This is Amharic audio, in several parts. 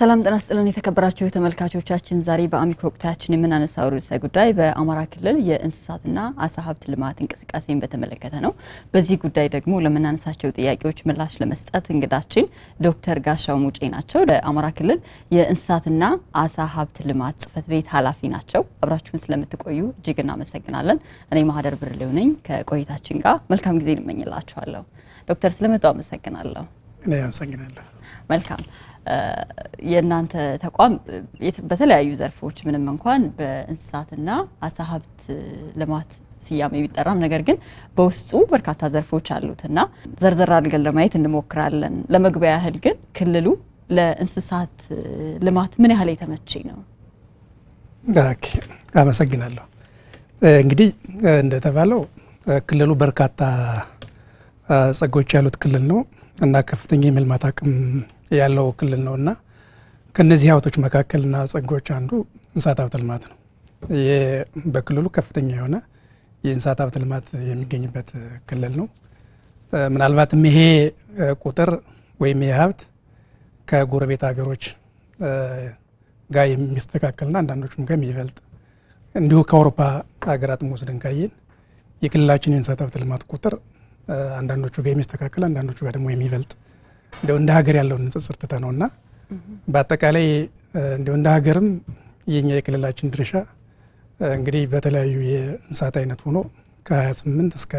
ሰላም ጤና ይስጥልን የተከበራችሁ ተመልካቾቻችን፣ ዛሬ በአሚኮ ወቅታችን የምናነሳው ርዕሰ ጉዳይ በአማራ ክልል የእንስሳትና አሳ ሀብት ልማት እንቅስቃሴን በተመለከተ ነው። በዚህ ጉዳይ ደግሞ ለምናነሳቸው ጥያቄዎች ምላሽ ለመስጠት እንግዳችን ዶክተር ጋሻው ሙጬ ናቸው። በአማራ ክልል የእንስሳትና አሳ ሀብት ልማት ጽሕፈት ቤት ኃላፊ ናቸው። አብራችሁን ስለምትቆዩ እጅግ እናመሰግናለን። እኔ ማህደር ብርሌው ነኝ። ከቆይታችን ጋር መልካም ጊዜ እንመኝላችኋለሁ። ዶክተር ስለመጡ አመሰግናለሁ። እኔ አመሰግናለሁ። መልካም የእናንተ ተቋም በተለያዩ ዘርፎች ምንም እንኳን በእንስሳትና አሳ ሀብት ልማት ስያሜ ቢጠራም ነገር ግን በውስጡ በርካታ ዘርፎች አሉትና ዘርዘር አድርገን ለማየት እንሞክራለን። ለመግቢያ ያህል ግን ክልሉ ለእንስሳት ልማት ምን ያህል የተመቼ ነው? ኦኬ፣ አመሰግናለሁ። እንግዲህ እንደተባለው ክልሉ በርካታ ጸጋዎች ያሉት ክልል ነው እና ከፍተኛ የመልማት አቅም ያለው ክልል ነው እና ከነዚህ ሀብቶች መካከልና ጸጋዎች አንዱ እንስሳት ሀብት ልማት ነው። በክልሉ ከፍተኛ የሆነ የእንስሳት ሀብት ልማት የሚገኝበት ክልል ነው። ምናልባትም ይሄ ቁጥር ወይም ይሄ ሀብት ከጎረቤት ሀገሮች ጋር የሚስተካከልና አንዳንዶቹም ጋር የሚበልጥ እንዲሁ ከአውሮፓ ሀገራትም ወስደን ካየን የክልላችን የእንስሳት ሀብት ልማት ቁጥር አንዳንዶቹ ጋር የሚስተካከል አንዳንዶቹ ጋር ደግሞ የሚበልጥ እንደው እንደ ሀገር ያለውን ንጽጽር ትተ ነው እና በአጠቃላይ እንደው እንደ ሀገርም የኛ የክልላችን ድርሻ እንግዲህ በተለያዩ የእንስሳት አይነት ሆኖ ከ28 እስከ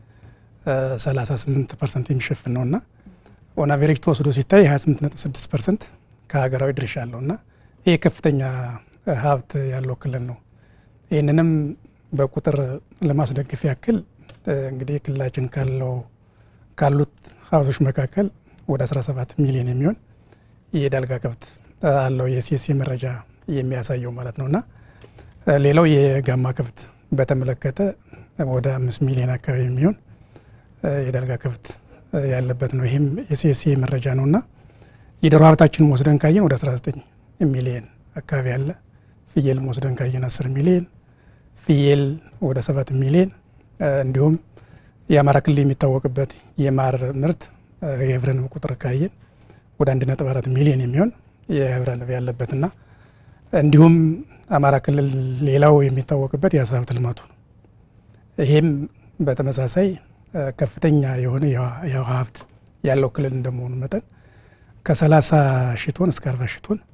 38 ፐርሰንት የሚሸፍን ነው እና ኦን አቬሬጅ ተወስዶ ሲታይ 28.6 ፐርሰንት ከሀገራዊ ድርሻ አለው እና ይህ ከፍተኛ ሀብት ያለው ክልል ነው። ይህንንም በቁጥር ለማስደግፍ ያክል እንግዲህ ክልላችን ካለው ካሉት ሀብቶች መካከል ወደ 17 ሚሊዮን የሚሆን የዳልጋ ከብት አለው የሲሲ መረጃ የሚያሳየው ማለት ነው እና ሌላው የጋማ ከብት በተመለከተ ወደ አምስት ሚሊዮን አካባቢ የሚሆን የዳልጋ ከብት ያለበት ነው። ይህም የሲሲ መረጃ ነው እና የዶሮ ሀብታችንን ወስደን ካየን ወደ 19 ሚሊዮን አካባቢ አለ። ፍየልም ወስደን ካየን 10 ሚሊዮን ፍየል ወደ 7 ሚሊዮን እንዲሁም የአማራ ክልል የሚታወቅበት የማር ምርት የህብረ ንብ ቁጥር ካየን ወደ 1.4 ሚሊዮን የሚሆን የህብረ ንብ ያለበትና እንዲሁም አማራ ክልል ሌላው የሚታወቅበት የአሳ ሀብት ልማቱ ነው። ይሄም በተመሳሳይ ከፍተኛ የሆነ የውሃ ሀብት ያለው ክልል እንደመሆኑ መጠን ከ30 ሺህ ቶን እስከ 40 ሺህ ቶን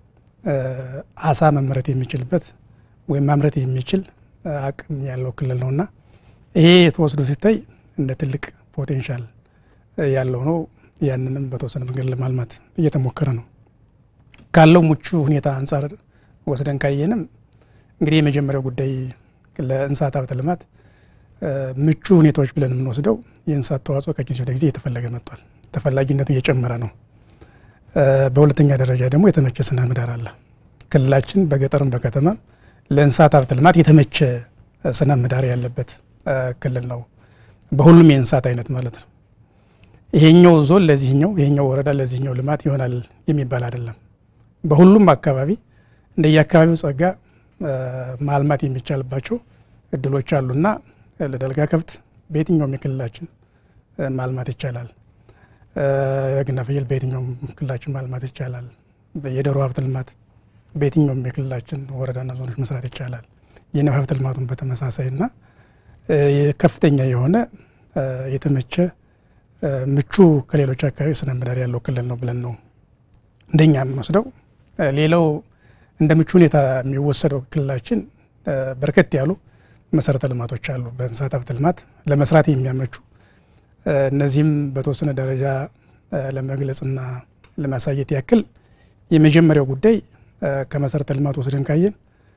አሳ መመረት የሚችልበት ወይም ማምረት የሚችል አቅም ያለው ክልል ነውና ይሄ የተወስዶ ሲታይ እንደ ትልቅ ፖቴንሻል ያለው ነው። ያንንም በተወሰነ መንገድ ለማልማት እየተሞከረ ነው። ካለው ምቹ ሁኔታ አንጻር ወስደን ካየንም እንግዲህ የመጀመሪያው ጉዳይ ለእንስሳት ሀብት ልማት ምቹ ሁኔታዎች ብለን የምንወስደው የእንስሳት ተዋጽኦ ከጊዜ ወደ ጊዜ እየተፈለገ መጥቷል። ተፈላጊነቱ እየጨመረ ነው። በሁለተኛ ደረጃ ደግሞ የተመቸ ስነ ምህዳር አለ። ክልላችን በገጠርም በከተማም ለእንስሳት ሀብት ልማት የተመቸ ስነ ምህዳር ያለበት ክልል ነው። በሁሉም የእንስሳት አይነት ማለት ነው። ይሄኛው ዞን ለዚህኛው ይሄኛው ወረዳ ለዚህኛው ልማት ይሆናል የሚባል አይደለም። በሁሉም አካባቢ እንደየአካባቢው ጸጋ ማልማት የሚቻልባቸው እድሎች አሉና ለዳልጋ ከብት በየትኛውም የክልላችን ማልማት ይቻላል። በግና ፍየል በየትኛውም ክልላችን ማልማት ይቻላል። የዶሮ ሀብት ልማት በየትኛውም የክልላችን ወረዳና ዞኖች መስራት ይቻላል። የንብ ሀብት ልማቱን በተመሳሳይና ከፍተኛ የሆነ የተመቸ ምቹ ከሌሎች አካባቢ ስነ ምህዳር ያለው ክልል ነው ብለን ነው እንደኛ የምንወስደው። ሌላው እንደ ምቹ ሁኔታ የሚወሰደው ክልላችን በርከት ያሉ መሰረተ ልማቶች አሉ፣ በእንስሳት ሀብት ልማት ለመስራት የሚያመቹ እነዚህም በተወሰነ ደረጃ ለመግለጽና ለማሳየት ያክል የመጀመሪያው ጉዳይ ከመሰረተ ልማት ወስደን ካየን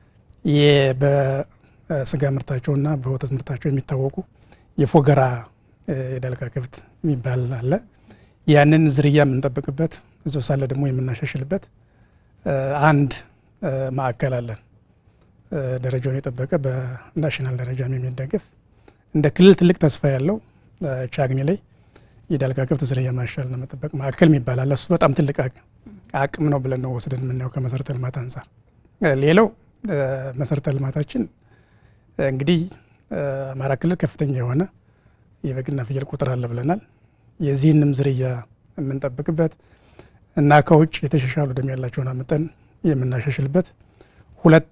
በስጋ ምርታቸውና በወተት ምርታቸው የሚታወቁ የፎገራ የዳልጋ ከብት የሚባል አለ። ያንን ዝርያ የምንጠብቅበት እዚው ሳለ ደግሞ የምናሻሽልበት አንድ ማዕከል አለን። ደረጃውን የጠበቀ በናሽናል ደረጃ የሚደገፍ እንደ ክልል ትልቅ ተስፋ ያለው ቻግኒ ላይ የዳልጋ ከብት ዝርያ ማሻሻል ነው መጠበቅ ማዕከል የሚባል አለ። እሱ በጣም ትልቅ አቅም ነው ብለን ነው ወስደን የምናየው ከመሰረተ ልማት አንጻር። ሌላው መሰረተ ልማታችን እንግዲህ አማራ ክልል ከፍተኛ የሆነ የበግና ፍየል ቁጥር አለ ብለናል። የዚህንም ዝርያ የምንጠብቅበት እና ከውጭ የተሻሻሉ ደም ያላቸውን አምጠን የምናሻሽልበት ሁለት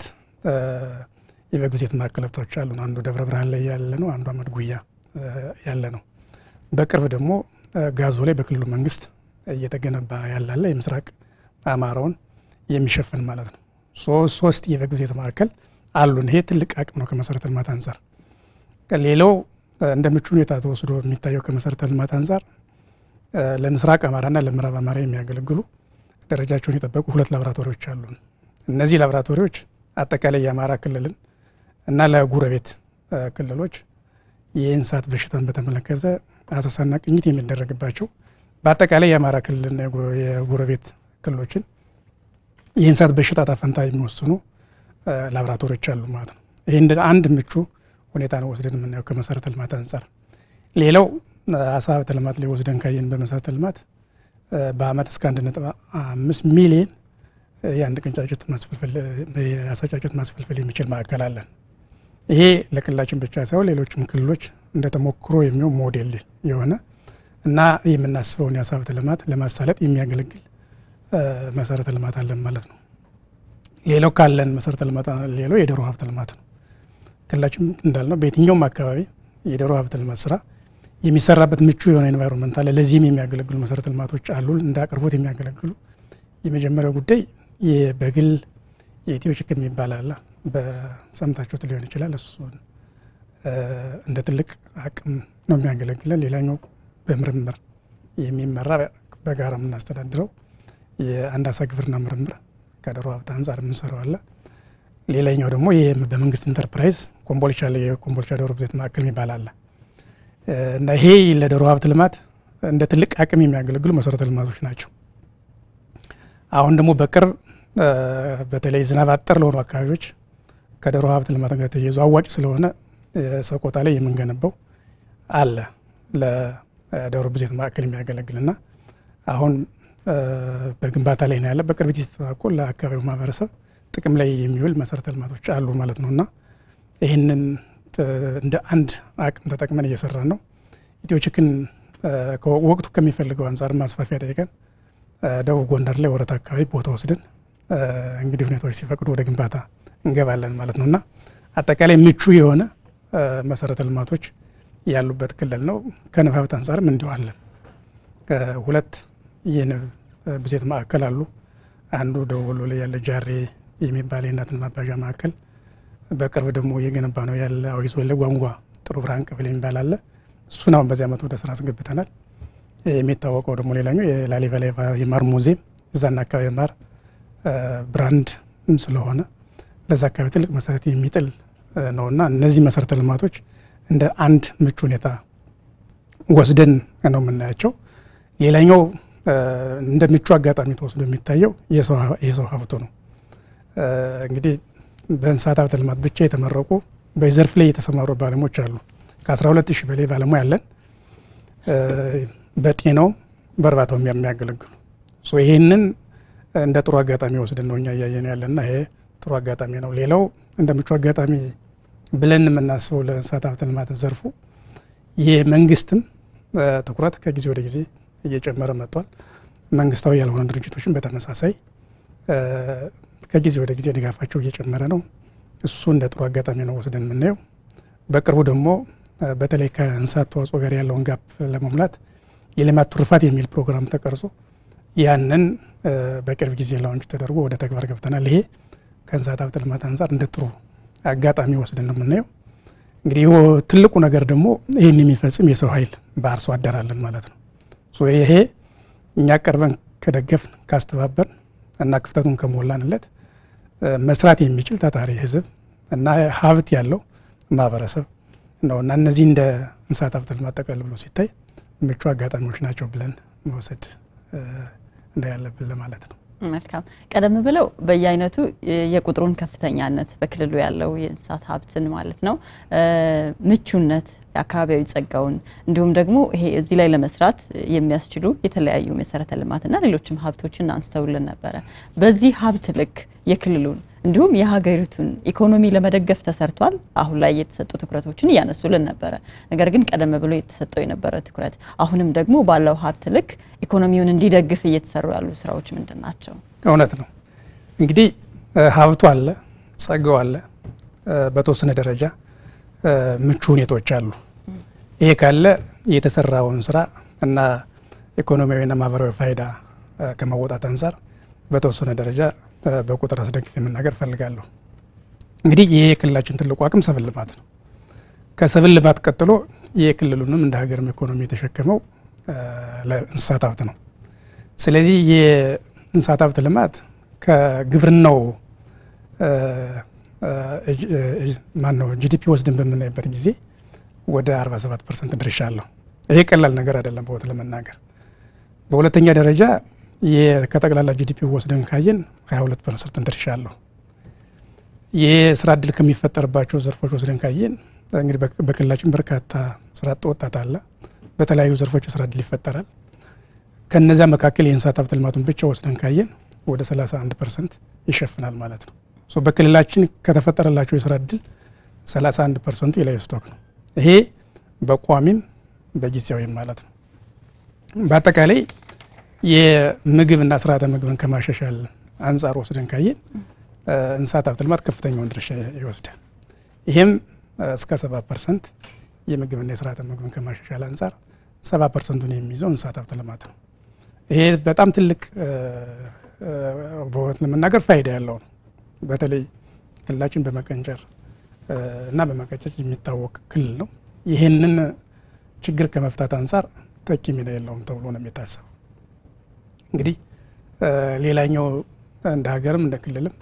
የበግ ብዜት ማዕከላቶች አሉ። አንዱ ደብረ ብርሃን ላይ ያለ ነው፣ አንዱ አመድ ጉያ ያለ ነው። በቅርብ ደግሞ ጋዞ ላይ በክልሉ መንግስት እየተገነባ ያላለ የምስራቅ አማራውን የሚሸፍን ማለት ነው። ሶስት የበግ ብዜት ማዕከል አሉን። ይሄ ትልቅ አቅም ነው ከመሰረተ ልማት አንጻር። ሌላው እንደ ምቹ ሁኔታ ተወስዶ የሚታየው ከመሰረተ ልማት አንጻር ለምስራቅ አማራና ለምዕራብ አማራ የሚያገለግሉ ደረጃቸውን የጠበቁ ሁለት ላቦራቶሪዎች አሉን። እነዚህ ላቦራቶሪዎች አጠቃላይ የአማራ ክልልን እና ለጉረቤት ክልሎች የእንስሳት በሽታን በተመለከተ አሰሳና ቅኝት የሚደረግባቸው በአጠቃላይ የአማራ ክልልና የጉረቤት ክልሎችን የእንስሳት በሽታ ጣፈንታ የሚወስኑ ላቦራቶሪዎች አሉ ማለት ነው። ይህ እንደ አንድ ምቹ ሁኔታ ነው ወስደን የምናየው ከመሰረተ ልማት አንጻር። ሌላው አሳ ሀብተ ልማት ላይ ወስደን ካየን በመሰረተ ልማት በአመት እስከ አንድ ነጥብ አምስት ሚሊየን የአንድ ቀን ጫጩት ማስፈልፈል የአሳ ጫጩት ማስፈልፈል የሚችል ማዕከል አለን። ይሄ ለክልላችን ብቻ ሳይሆን ሌሎችም ክልሎች እንደ ተሞክሮ የሚሆን ሞዴል የሆነ እና የምናስበውን የአሳ ሀብተ ልማት ለማሳለጥ የሚያገለግል መሰረተ ልማት አለን ማለት ነው። ሌላው ካለን መሰረተ ልማት ሌላው የዶሮ ሀብተ ልማት ነው። ክልላችን እንዳልነው በየትኛውም አካባቢ የዶሮ ሀብተ ልማት ስራ የሚሰራበት ምቹ የሆነ ኤንቫይሮንመንት አለ። ለዚህም የሚያገለግሉ መሰረተ ልማቶች አሉ፣ እንደ አቅርቦት የሚያገለግሉ የመጀመሪያው ጉዳይ በግል የኢትዮ ችክን የሚባል አለ። በሰምታችሁት ሊሆን ይችላል። እሱን እንደ ትልቅ አቅም ነው የሚያገለግለን። ሌላኛው በምርምር የሚመራ በጋራ የምናስተዳድረው የአንድ አሳ ግብርና ምርምር ከዶሮ ሀብት አንጻር የምንሰራው አለ። ሌላኛው ደግሞ በመንግስት ኢንተርፕራይዝ ኮምቦልቻ ላይ የኮምቦልቻ ዶሮ ብዜት ማዕከል የሚባል አለ እና ይሄ ለዶሮ ሀብት ልማት እንደ ትልቅ አቅም የሚያገለግሉ መሰረተ ልማቶች ናቸው። አሁን ደግሞ በቅርብ በተለይ ዝናብ አጠር ለሆኑ አካባቢዎች ከዶሮ ሀብት ልማት ጋር ተያይዞ አዋጭ ስለሆነ ሰቆጣ ላይ የምንገነባው አለ ለዶሮ ብዜት ማዕከል የሚያገለግልና አሁን በግንባታ ላይ ነው ያለ። በቅርብ ጊዜ ተጠናቆ ለአካባቢው ማህበረሰብ ጥቅም ላይ የሚውል መሰረተ ልማቶች አሉ ማለት ነው እና ይህንን እንደ አንድ አቅም ተጠቅመን እየሰራን ነው። ኢትዮ ችክን ወቅቱ ከሚፈልገው አንጻር ማስፋፊያ ጠይቀን ደቡብ ጎንደር ላይ ወረታ አካባቢ ቦታ ወስደን እንግዲህ ሁኔታዎች ሲፈቅዱ ወደ ግንባታ እንገባለን ማለት ነው እና አጠቃላይ ምቹ የሆነ መሰረተ ልማቶች ያሉበት ክልል ነው። ከንብ ሀብት አንጻርም እንዲዋለን ሁለት የንብ ብዜት ማዕከል አሉ። አንዱ ደቡብ ወሎ ላይ ያለ ጃሬ የሚባል የእናትን ማባዣ ማዕከል በቅርብ ደግሞ እየገነባ ነው ያለ አዊ ዞን ላይ ጓንጓ ጥሩ ብርሃን ቀበሌ የሚባል አለ። እሱን አሁን በዚህ ዓመት ወደ ስራ አስገብተናል። የሚታወቀው ደግሞ ሌላኛው የላሊበላ የማር ሙዚየም እዛና አካባቢ ማር ብራንድ ስለሆነ ለዛ አካባቢ ትልቅ መሰረት የሚጥል ነውና እነዚህ መሰረተ ልማቶች እንደ አንድ ምቹ ሁኔታ ወስደን ነው የምናያቸው። ሌላኛው እንደ ምቹ አጋጣሚ ተወስዶ የሚታየው የሰው ሀብቱ ነው። እንግዲህ በእንስሳት ሀብት ልማት ብቻ የተመረቁ በዘርፍ ላይ የተሰማሩ ባለሙያዎች አሉ። ከ12 ሺህ በላይ ባለሙያ አለን። በጤናውም በእርባታውም የሚያገለግሉ ይህንን እንደ ጥሩ አጋጣሚ ወስደን ነው እኛ እያየን ያለና ይሄ ጥሩ አጋጣሚ ነው። ሌላው እንደ ምቹ አጋጣሚ ብለን የምናስበው ለእንስሳት ሀብት ልማት ዘርፉ የመንግስትም ትኩረት ከጊዜ ወደ ጊዜ እየጨመረ መጥቷል። መንግስታዊ ያልሆኑ ድርጅቶችን በተመሳሳይ ከጊዜ ወደ ጊዜ ድጋፋቸው እየጨመረ ነው። እሱ እንደ ጥሩ አጋጣሚ ነው ወስደን የምናየው። በቅርቡ ደግሞ በተለይ ከእንስሳት ተዋጽኦ ጋር ያለውን ጋፕ ለመሙላት የሌማት ትሩፋት የሚል ፕሮግራም ተቀርጾ ያንን በቅርብ ጊዜ ላውንች ተደርጎ ወደ ተግባር ገብተናል። ይሄ ከእንስሳት ሀብት ልማት አንጻር እንደ ጥሩ አጋጣሚ ወስደን ነው የምናየው። እንግዲህ ትልቁ ነገር ደግሞ ይህን የሚፈጽም የሰው ኃይል በአርሶ አደር አለን ማለት ነው። ይሄ እኛ ቀርበን ከደገፍን ካስተባበር እና ክፍተቱን ከሞላንለት መስራት የሚችል ታታሪ ህዝብ እና ሀብት ያለው ማህበረሰብ ነው እና እነዚህ እንደ እንስሳት ሀብት ልማት ጠቅለል ብሎ ሲታይ ምቹ አጋጣሚዎች ናቸው ብለን መውሰድ እንዳያለብን ለማለት ነው። መልካም። ቀደም ብለው በየአይነቱ የቁጥሩን ከፍተኛነት በክልሉ ያለው የእንስሳት ሀብትን ማለት ነው ምቹነት፣ የአካባቢያዊ ጸጋውን እንዲሁም ደግሞ ይሄ እዚህ ላይ ለመስራት የሚያስችሉ የተለያዩ መሰረተ ልማትና ሌሎችም ሀብቶችን አንስተውልን ነበረ። በዚህ ሀብት ልክ የክልሉን እንዲሁም የሀገሪቱን ኢኮኖሚ ለመደገፍ ተሰርቷል። አሁን ላይ የተሰጡ ትኩረቶችን እያነሱልን ነበረ። ነገር ግን ቀደም ብሎ የተሰጠው የነበረ ትኩረት አሁንም ደግሞ ባለው ሀብት ልክ ኢኮኖሚውን እንዲደግፍ እየተሰሩ ያሉ ስራዎች ምንድን ናቸው? እውነት ነው እንግዲህ ሀብቱ አለ፣ ጸጋው አለ፣ በተወሰነ ደረጃ ምቹ ሁኔታዎች አሉ። ይሄ ካለ የተሰራውን ስራ እና ኢኮኖሚያዊና ማህበራዊ ፋይዳ ከመወጣት አንጻር በተወሰነ ደረጃ በቁጥር አስደግፍ የመናገር ፈልጋለሁ። እንግዲህ ይህ የክልላችን ትልቁ አቅም ሰብል ልማት ነው። ከሰብል ልማት ቀጥሎ የክልሉንም እንደ ሀገርም ኢኮኖሚ የተሸከመው ለእንስሳት ሀብት ነው። ስለዚህ የእንስሳት ሀብት ልማት ከግብርናው ማን ነው ጂዲፒ ወስድን በምናይበት ጊዜ ወደ 47 ፐርሰንት ድርሻ አለው። ይሄ ቀላል ነገር አይደለም በወት ለመናገር። በሁለተኛ ደረጃ ከጠቅላላ ጂዲፒ ወስደን ካየን 22 ፐርሰንት ድርሻ አለው። የስራ እድል ከሚፈጠርባቸው ዘርፎች ወስደን ካየን እንግዲህ በክልላችን በርካታ ስራ አጥ ወጣት አለ። በተለያዩ ዘርፎች የስራ እድል ይፈጠራል። ከነዚያ መካከል የእንስሳት ሀብት ልማቱን ብቻ ወስደን ካየን ወደ 31 ፐርሰንት ይሸፍናል ማለት ነው። በክልላችን ከተፈጠረላቸው የስራ እድል 31 ፐርሰንቱ የላይቭ ስቶክ ነው። ይሄ በቋሚም በጊዜያዊም ማለት ነው። በአጠቃላይ የምግብና ስርዓተ ምግብን ከማሻሻል አንጻር ወስደን ካየን እንስሳት ሀብት ልማት ከፍተኛውን ድርሻ ይወስዳል። ይህም እስከ 70 ፐርሰንት የምግብና የስርዓተ ምግብን ከማሻሻል አንጻር 70 ፐርሰንቱን የሚይዘው እንስሳት ሀብት ልማት ነው። ይሄ በጣም ትልቅ በእውነት ለመናገር ፋይዳ ያለው ነው። በተለይ ክልላችን በመቀንጨር እና በመቀጨጭ የሚታወቅ ክልል ነው። ይህንን ችግር ከመፍታት አንጻር ተኪ ሚና የለውም ተብሎ ነው የሚታሰበው። እንግዲህ ሌላኛው እንደ ሀገርም እንደ ክልልም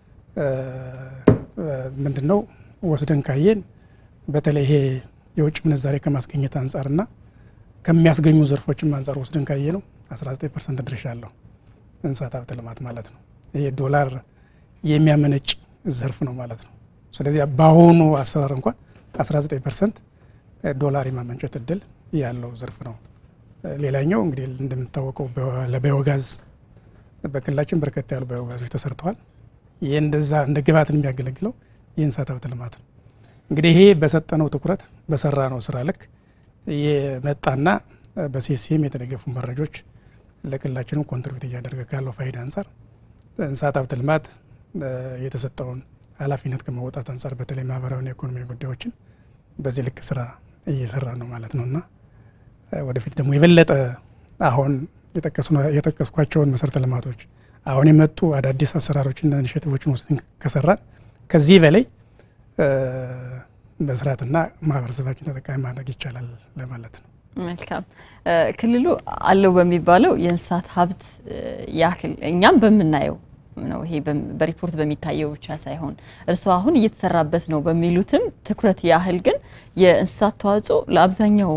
ምንድን ነው ወስደን ካየን በተለይ ይሄ የውጭ ምንዛሬ ከማስገኘት አንጻርና ከሚያስገኙ ዘርፎችም አንጻር ወስደን ካየ ነው 19 ፐርሰንት ድርሻ አለው እንስሳት ሀብት ልማት ማለት ነው። ይሄ ዶላር የሚያመነጭ ዘርፍ ነው ማለት ነው። ስለዚህ በአሁኑ አሰራር እንኳን 19 ፐርሰንት ዶላር የማመንጨት እድል ያለው ዘርፍ ነው። ሌላኛው እንግዲህ እንደምታወቀው ለባዮጋዝ በክልላችን በርከት ያሉ ባዮጋዞች ተሰርተዋል። ይህ እንደዛ እንደ ግብዓትን የሚያገለግለው የእንስሳት ሀብት ልማት ነው። እንግዲህ ይሄ በሰጠነው ትኩረት በሰራ ነው ስራ ልክ የመጣና በሴሲኤም የተደገፉ መረጆች ለክልላችንም ኮንትሪቢዩት እያደረገ ካለው ፋይዳ አንጻር እንስሳት ሀብት ልማት የተሰጠውን ኃላፊነት ከመወጣት አንጻር በተለይ ማህበራዊና ኢኮኖሚ ጉዳዮችን በዚህ ልክ ስራ እየሰራ ነው ማለት ነው እና ወደፊት ደግሞ የበለጠ አሁን የጠቀስኳቸውን መሰረተ ልማቶች አሁን የመጡ አዳዲስ አሰራሮችና ኢኒሼቲቮችን ወስደን ከሰራን ከዚህ በላይ መስራትና ማህበረሰባችን ተጠቃሚ ማድረግ ይቻላል ለማለት ነው። መልካም። ክልሉ አለው በሚባለው የእንስሳት ሀብት ያክል እኛም በምናየው ነው። ይሄ በሪፖርት በሚታየው ብቻ ሳይሆን እርስዎ አሁን እየተሰራበት ነው በሚሉትም ትኩረት ያህል ግን የእንስሳት ተዋጽኦ ለአብዛኛው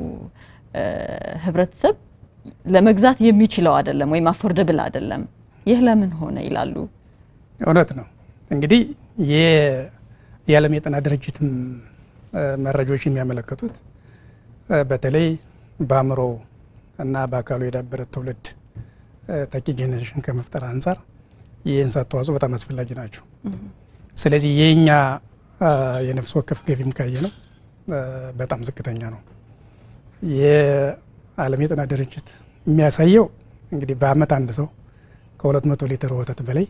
ሕብረተሰብ ለመግዛት የሚችለው አይደለም ወይም አፎርደብል አይደለም። ይህ ለምን ሆነ ይላሉ? እውነት ነው። እንግዲህ የዓለም የጤና ድርጅትም መረጃዎች የሚያመለክቱት በተለይ በአእምሮ እና በአካሉ የዳበረ ትውልድ ተኪ ጄኔሬሽን ከመፍጠር አንጻር የእንስሳት ተዋጽኦ በጣም አስፈላጊ ናቸው። ስለዚህ የኛ የነፍስ ወከፍ ገቢም ካየ ነው በጣም ዝቅተኛ ነው። የዓለም የጤና ድርጅት የሚያሳየው እንግዲህ በአመት አንድ ሰው ከሁለት መቶ ሊትር ወተት በላይ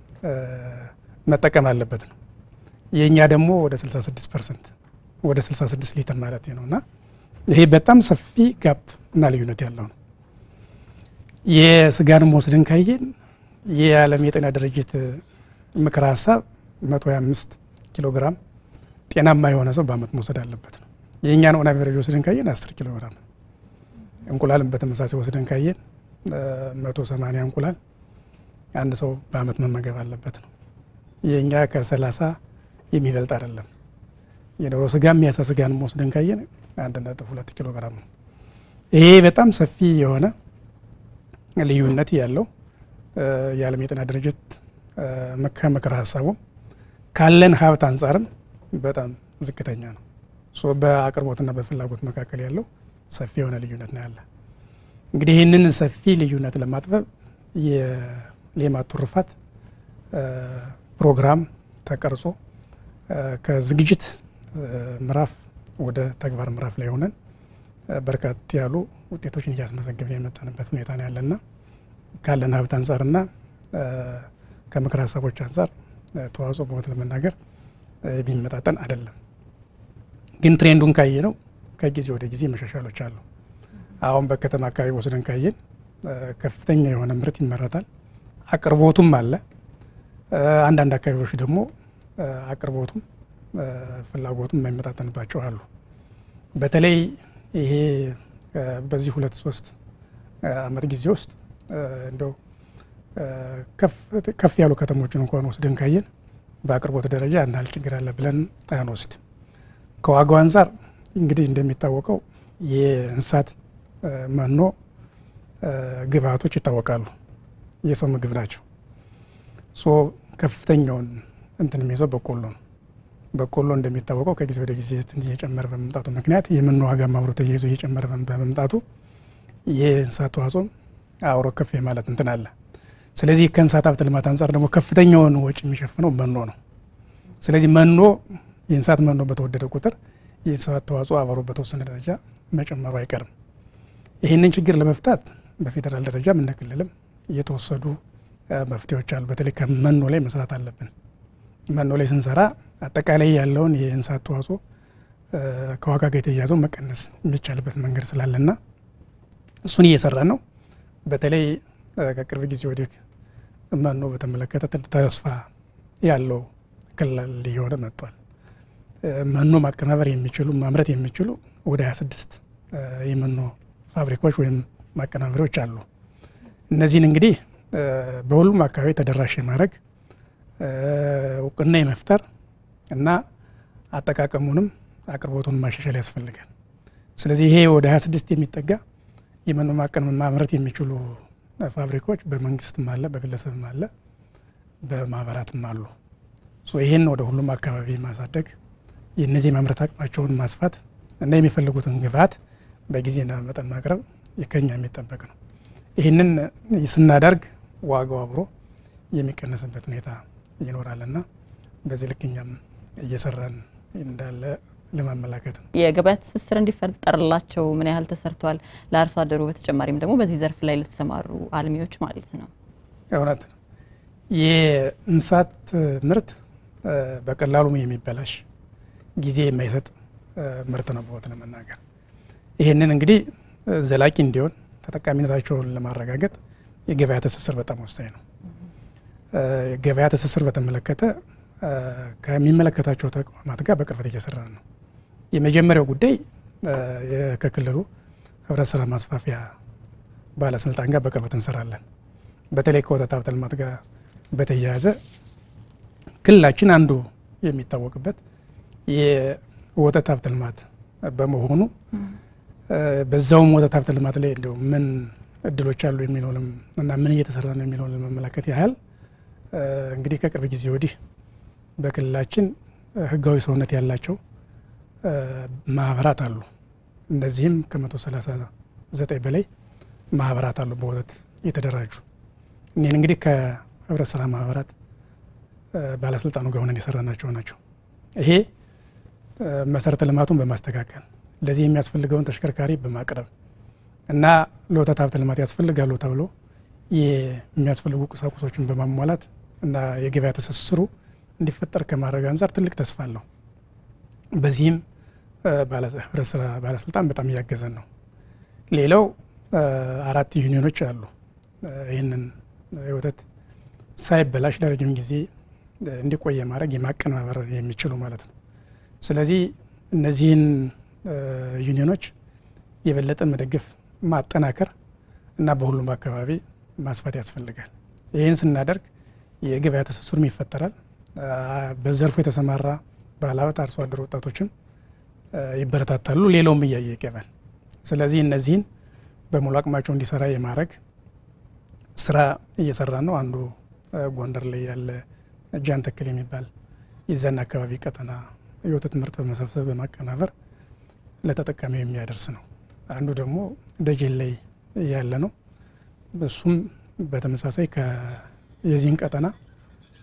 መጠቀም አለበት ነው። የእኛ ደግሞ ወደ 66 ፐርሰንት ወደ 66 ሊትር ማለት ነው እና ይሄ በጣም ሰፊ ጋፕ እና ልዩነት ያለው ነው። የስጋንም ወስደን ካየን የዓለም የጤና ድርጅት ምክረ ሀሳብ 125 ኪሎ ግራም ጤናማ የሆነ ሰው በአመት መውሰድ አለበት ነው። የእኛን ኦን አቨሬጅ ወስደን ካየን 10 ኪሎ ግራም ነው። እንቁላልም በተመሳሳይ ወስደን ካየን 180 እንቁላል አንድ ሰው በአመት መመገብ አለበት ነው። የእኛ ከ30 የሚበልጥ አይደለም። የዶሮ ስጋ የሚያሳ ስጋንም ወስደን ካየን አንድ ነጥብ ሁለት ኪሎ ግራም ነው። ይሄ በጣም ሰፊ የሆነ ልዩነት ያለው የዓለም የጤና ድርጅት ከምክረ ሀሳቡ ካለን ሀብት አንጻርም በጣም ዝቅተኛ ነው። በአቅርቦትና በፍላጎት መካከል ያለው ሰፊ የሆነ ልዩነት ነው ያለ። እንግዲህ ይህንን ሰፊ ልዩነት ለማጥበብ የሌማት ትሩፋት ፕሮግራም ተቀርጾ ከዝግጅት ምዕራፍ ወደ ተግባር ምዕራፍ ላይ ሆነን በርካት ያሉ ውጤቶችን እያስመዘገብን የመጣንበት ሁኔታ ነው ያለና ካለን ሀብት አንጻርና ከምክር ሀሳቦች አንጻር ተዋጽኦ በሞት ለመናገር ቢመጣጠን አይደለም። ግን ትሬንዱን ካየ ነው ከጊዜ ወደ ጊዜ መሻሻሎች አሉ። አሁን በከተማ አካባቢ ወስደን ካየን ከፍተኛ የሆነ ምርት ይመረታል፣ አቅርቦቱም አለ። አንዳንድ አካባቢዎች ደግሞ አቅርቦቱም ፍላጎቱም የማይመጣጠንባቸው አሉ። በተለይ ይሄ በዚህ ሁለት ሶስት አመት ጊዜ ውስጥ እንደው ከፍ ያሉ ከተሞችን እንኳን ወስደን ካየን በአቅርቦት ደረጃ እንዳል ችግር አለ ብለን አንወስድ። ከዋጋው አንጻር እንግዲህ እንደሚታወቀው የእንስሳት መኖ ግብአቶች ይታወቃሉ። የሰው ምግብ ናቸው። ሶ ከፍተኛውን እንትን የሚይዘው በቆሎ ነው። በቆሎ እንደሚታወቀው ከጊዜ ወደ ጊዜ እየጨመረ በመምጣቱ ምክንያት የመኖ ዋጋ አብሮ ተያይዞ እየጨመረ በመምጣቱ የእንስሳት ተዋጽኦም አብሮ ከፍ የማለት እንትን አለ። ስለዚህ ከእንስሳት ሀብት ልማት አንጻር ደግሞ ከፍተኛውን ወጪ የሚሸፍነው መኖ ነው። ስለዚህ መኖ የእንስሳት መኖ በተወደደ ቁጥር የእንስሳት ተዋጽኦ አብሮ በተወሰነ ደረጃ መጨመሩ አይቀርም። ይህንን ችግር ለመፍታት በፌዴራል ደረጃም እንደ ክልልም የተወሰዱ መፍትሄዎች አሉ። በተለይ ከመኖ ላይ መስራት አለብን። መኖ ላይ ስንሰራ አጠቃላይ ያለውን የእንስሳት ተዋጽኦ ከዋጋ ጋር የተያያዘው መቀነስ የሚቻልበት መንገድ ስላለና እሱን እየሰራን ነው። በተለይ ከቅርብ ጊዜ ወዲህ መኖ በተመለከተ ተስፋ ያለው ክልል እየሆነ መጥቷል። መኖ ማቀናበር የሚችሉ ማምረት የሚችሉ ወደ 26 የመኖ ፋብሪካዎች ወይም ማቀናበሪያዎች አሉ። እነዚህን እንግዲህ በሁሉም አካባቢ ተደራሽ የማድረግ እውቅና የመፍጠር እና አጠቃቀሙንም አቅርቦቱን ማሻሻል ያስፈልጋል። ስለዚህ ይሄ ወደ 26 የሚጠጋ የመኖ ማቀን ማምረት የሚችሉ ፋብሪካዎች በመንግስትም አለ፣ በግለሰብም አለ፣ በማህበራትም አሉ። ይህን ወደ ሁሉም አካባቢ ማሳደግ የእነዚህ የማምረት አቅማቸውን ማስፋት እና የሚፈልጉትን ግብዓት በጊዜና መጠን ማቅረብ ከኛ የሚጠበቅ ነው። ይህንን ስናደርግ ዋጋው አብሮ የሚቀነስበት ሁኔታ ይኖራልና በዚህ ልክ እኛም እየሰራን እንዳለ ለማመላከት ነው። የገበያ ትስስር እንዲፈጠርላቸው ምን ያህል ተሰርቷል? ለአርሶ አደሩ በተጨማሪም ደግሞ በዚህ ዘርፍ ላይ ለተሰማሩ አልሚዎች ማለት ነው። እውነት ነው። የእንስሳት ምርት በቀላሉ የሚበላሽ ጊዜ የማይሰጥ ምርት ነው በወት ለመናገር ይህንን እንግዲህ ዘላቂ እንዲሆን ተጠቃሚነታቸውን ለማረጋገጥ የገበያ ትስስር በጣም ወሳኝ ነው። ገበያ ትስስር በተመለከተ ከሚመለከታቸው ተቋማት ጋር በቅርበት እየሰራ ነው። የመጀመሪያው ጉዳይ ከክልሉ ህብረት ስራ ማስፋፊያ ባለስልጣን ጋር በቅርበት እንሰራለን። በተለይ ከወተት ሀብት ልማት ጋር በተያያዘ ክልላችን አንዱ የሚታወቅበት የወተት ሀብት ልማት በመሆኑ በዛውም ወተት ሀብት ልማት ላይ እንዲሁ ምን እድሎች አሉ የሚለውንም እና ምን እየተሰራ ነው የሚለውን ለመመለከት ያህል እንግዲህ ከቅርብ ጊዜ ወዲህ በክልላችን ህጋዊ ሰውነት ያላቸው ማህበራት አሉ። እነዚህም ከመቶ ሰላሳ ዘጠኝ በላይ ማህበራት አሉ በወተት የተደራጁ። እኒህን እንግዲህ ከህብረት ስራ ማህበራት ባለስልጣኑ ጋር ሆነን የሰራናቸው ናቸው። ይሄ መሰረተ ልማቱን በማስተካከል ለዚህ የሚያስፈልገውን ተሽከርካሪ በማቅረብ እና ለወተት ሀብት ልማት ያስፈልጋሉ ተብሎ የሚያስፈልጉ ቁሳቁሶችን በማሟላት እና የገበያ ትስስሩ እንዲፈጠር ከማድረግ አንጻር ትልቅ ተስፋ አለው። በዚህም ህብረት ስራ ባለስልጣን በጣም እያገዘን ነው። ሌላው አራት ዩኒዮኖች አሉ። ይህንን የወተት ሳይበላሽ ለረጅም ጊዜ እንዲቆይ ማድረግ የማቀነባበር የሚችሉ ማለት ነው። ስለዚህ እነዚህን ዩኒዮኖች የበለጠ መደገፍ፣ ማጠናከር እና በሁሉም አካባቢ ማስፋት ያስፈልጋል። ይህን ስናደርግ የገበያ ትስስሩም ይፈጠራል። በዘርፉ የተሰማራ ባለሀብት አርሶ አደር ወጣቶችም ይበረታታሉ። ሌላውም እያየ ይገባል። ስለዚህ እነዚህን በሙሉ አቅማቸው እንዲሰራ የማድረግ ስራ እየሰራ ነው። አንዱ ጎንደር ላይ ያለ ጃን ተክል የሚባል የዛን አካባቢ ቀጠና የወተት ምርት በመሰብሰብ በማቀናበር ለተጠቃሚው የሚያደርስ ነው። አንዱ ደግሞ ደጀን ላይ ያለ ነው። እሱም በተመሳሳይ የዚህን ቀጠና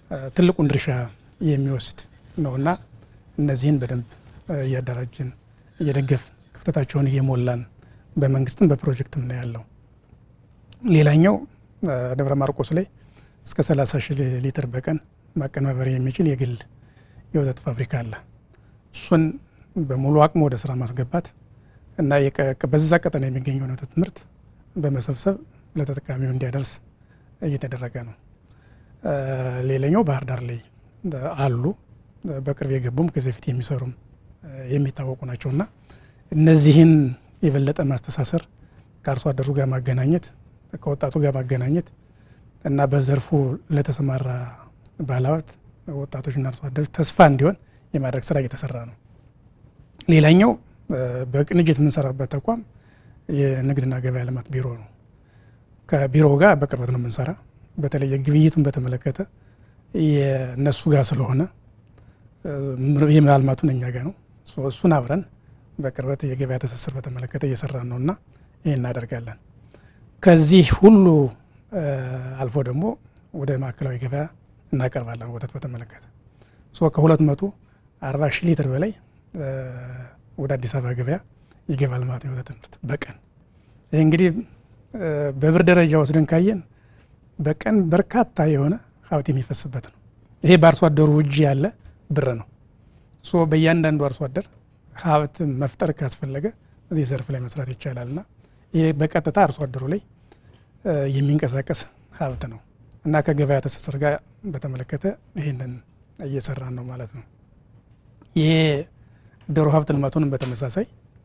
ትልቁን ድርሻ የሚወስድ ነውና እነዚህን በደንብ እያደራጅን እየደገፍ ክፍተታቸውን እየሞላን በመንግስትም በፕሮጀክትም ነው ያለው። ሌላኛው ደብረ ማርቆስ ላይ እስከ 30 ሺህ ሊትር በቀን ማቀነባበር የሚችል የግል የወተት ፋብሪካ አለ። እሱን በሙሉ አቅሙ ወደ ስራ ማስገባት እና በዛ ቀጠና የሚገኘውን ወተት ምርት በመሰብሰብ ለተጠቃሚው እንዲያደርስ እየተደረገ ነው። ሌላኛው ባህር ዳር ላይ አሉ በቅርብ የገቡም ከዚህ በፊት የሚሰሩም የሚታወቁ ናቸውና እነዚህን የበለጠ ማስተሳሰር ከአርሶ አደሩ ጋር ማገናኘት ከወጣቱ ጋር ማገናኘት እና በዘርፉ ለተሰማራ ባለሀብት ወጣቶችና አርሶ አደሮች ተስፋ እንዲሆን የማድረግ ስራ እየተሰራ ነው። ሌላኛው በቅንጅት የምንሰራበት ተቋም የንግድና ገበያ ልማት ቢሮ ነው። ከቢሮው ጋር በቅርበት ነው የምንሰራ። በተለይ ግብይቱን በተመለከተ የእነሱ ጋር ስለሆነ የማልማቱን እኛ ጋር ነው። እሱን አብረን በቅርበት የገበያ ትስስር በተመለከተ እየሰራን ነው እና ይህ እናደርጋለን። ከዚህ ሁሉ አልፎ ደግሞ ወደ ማዕከላዊ ገበያ እናቀርባለን። ወተት በተመለከተ ከሁለት መቶ አርባ ሺህ ሊትር በላይ ወደ አዲስ አበባ ገበያ ይገባል ማለት ነው የወተት ምርት በቀን ይህ እንግዲህ በብር ደረጃ ወስደን ካየን በቀን በርካታ የሆነ ሀብት የሚፈስበት ነው። ይሄ በአርሶ አደሩ እጅ ያለ ብር ነው። ሶ በእያንዳንዱ አርሶ አደር ሀብት መፍጠር ካስፈለገ እዚህ ዘርፍ ላይ መስራት ይቻላል እና ይሄ በቀጥታ አርሶ አደሩ ላይ የሚንቀሳቀስ ሀብት ነው እና ከገበያ ትስስር ጋር በተመለከተ ይህንን እየሰራን ነው ማለት ነው። ይሄ ዶሮ ሀብት ልማቱንም በተመሳሳይ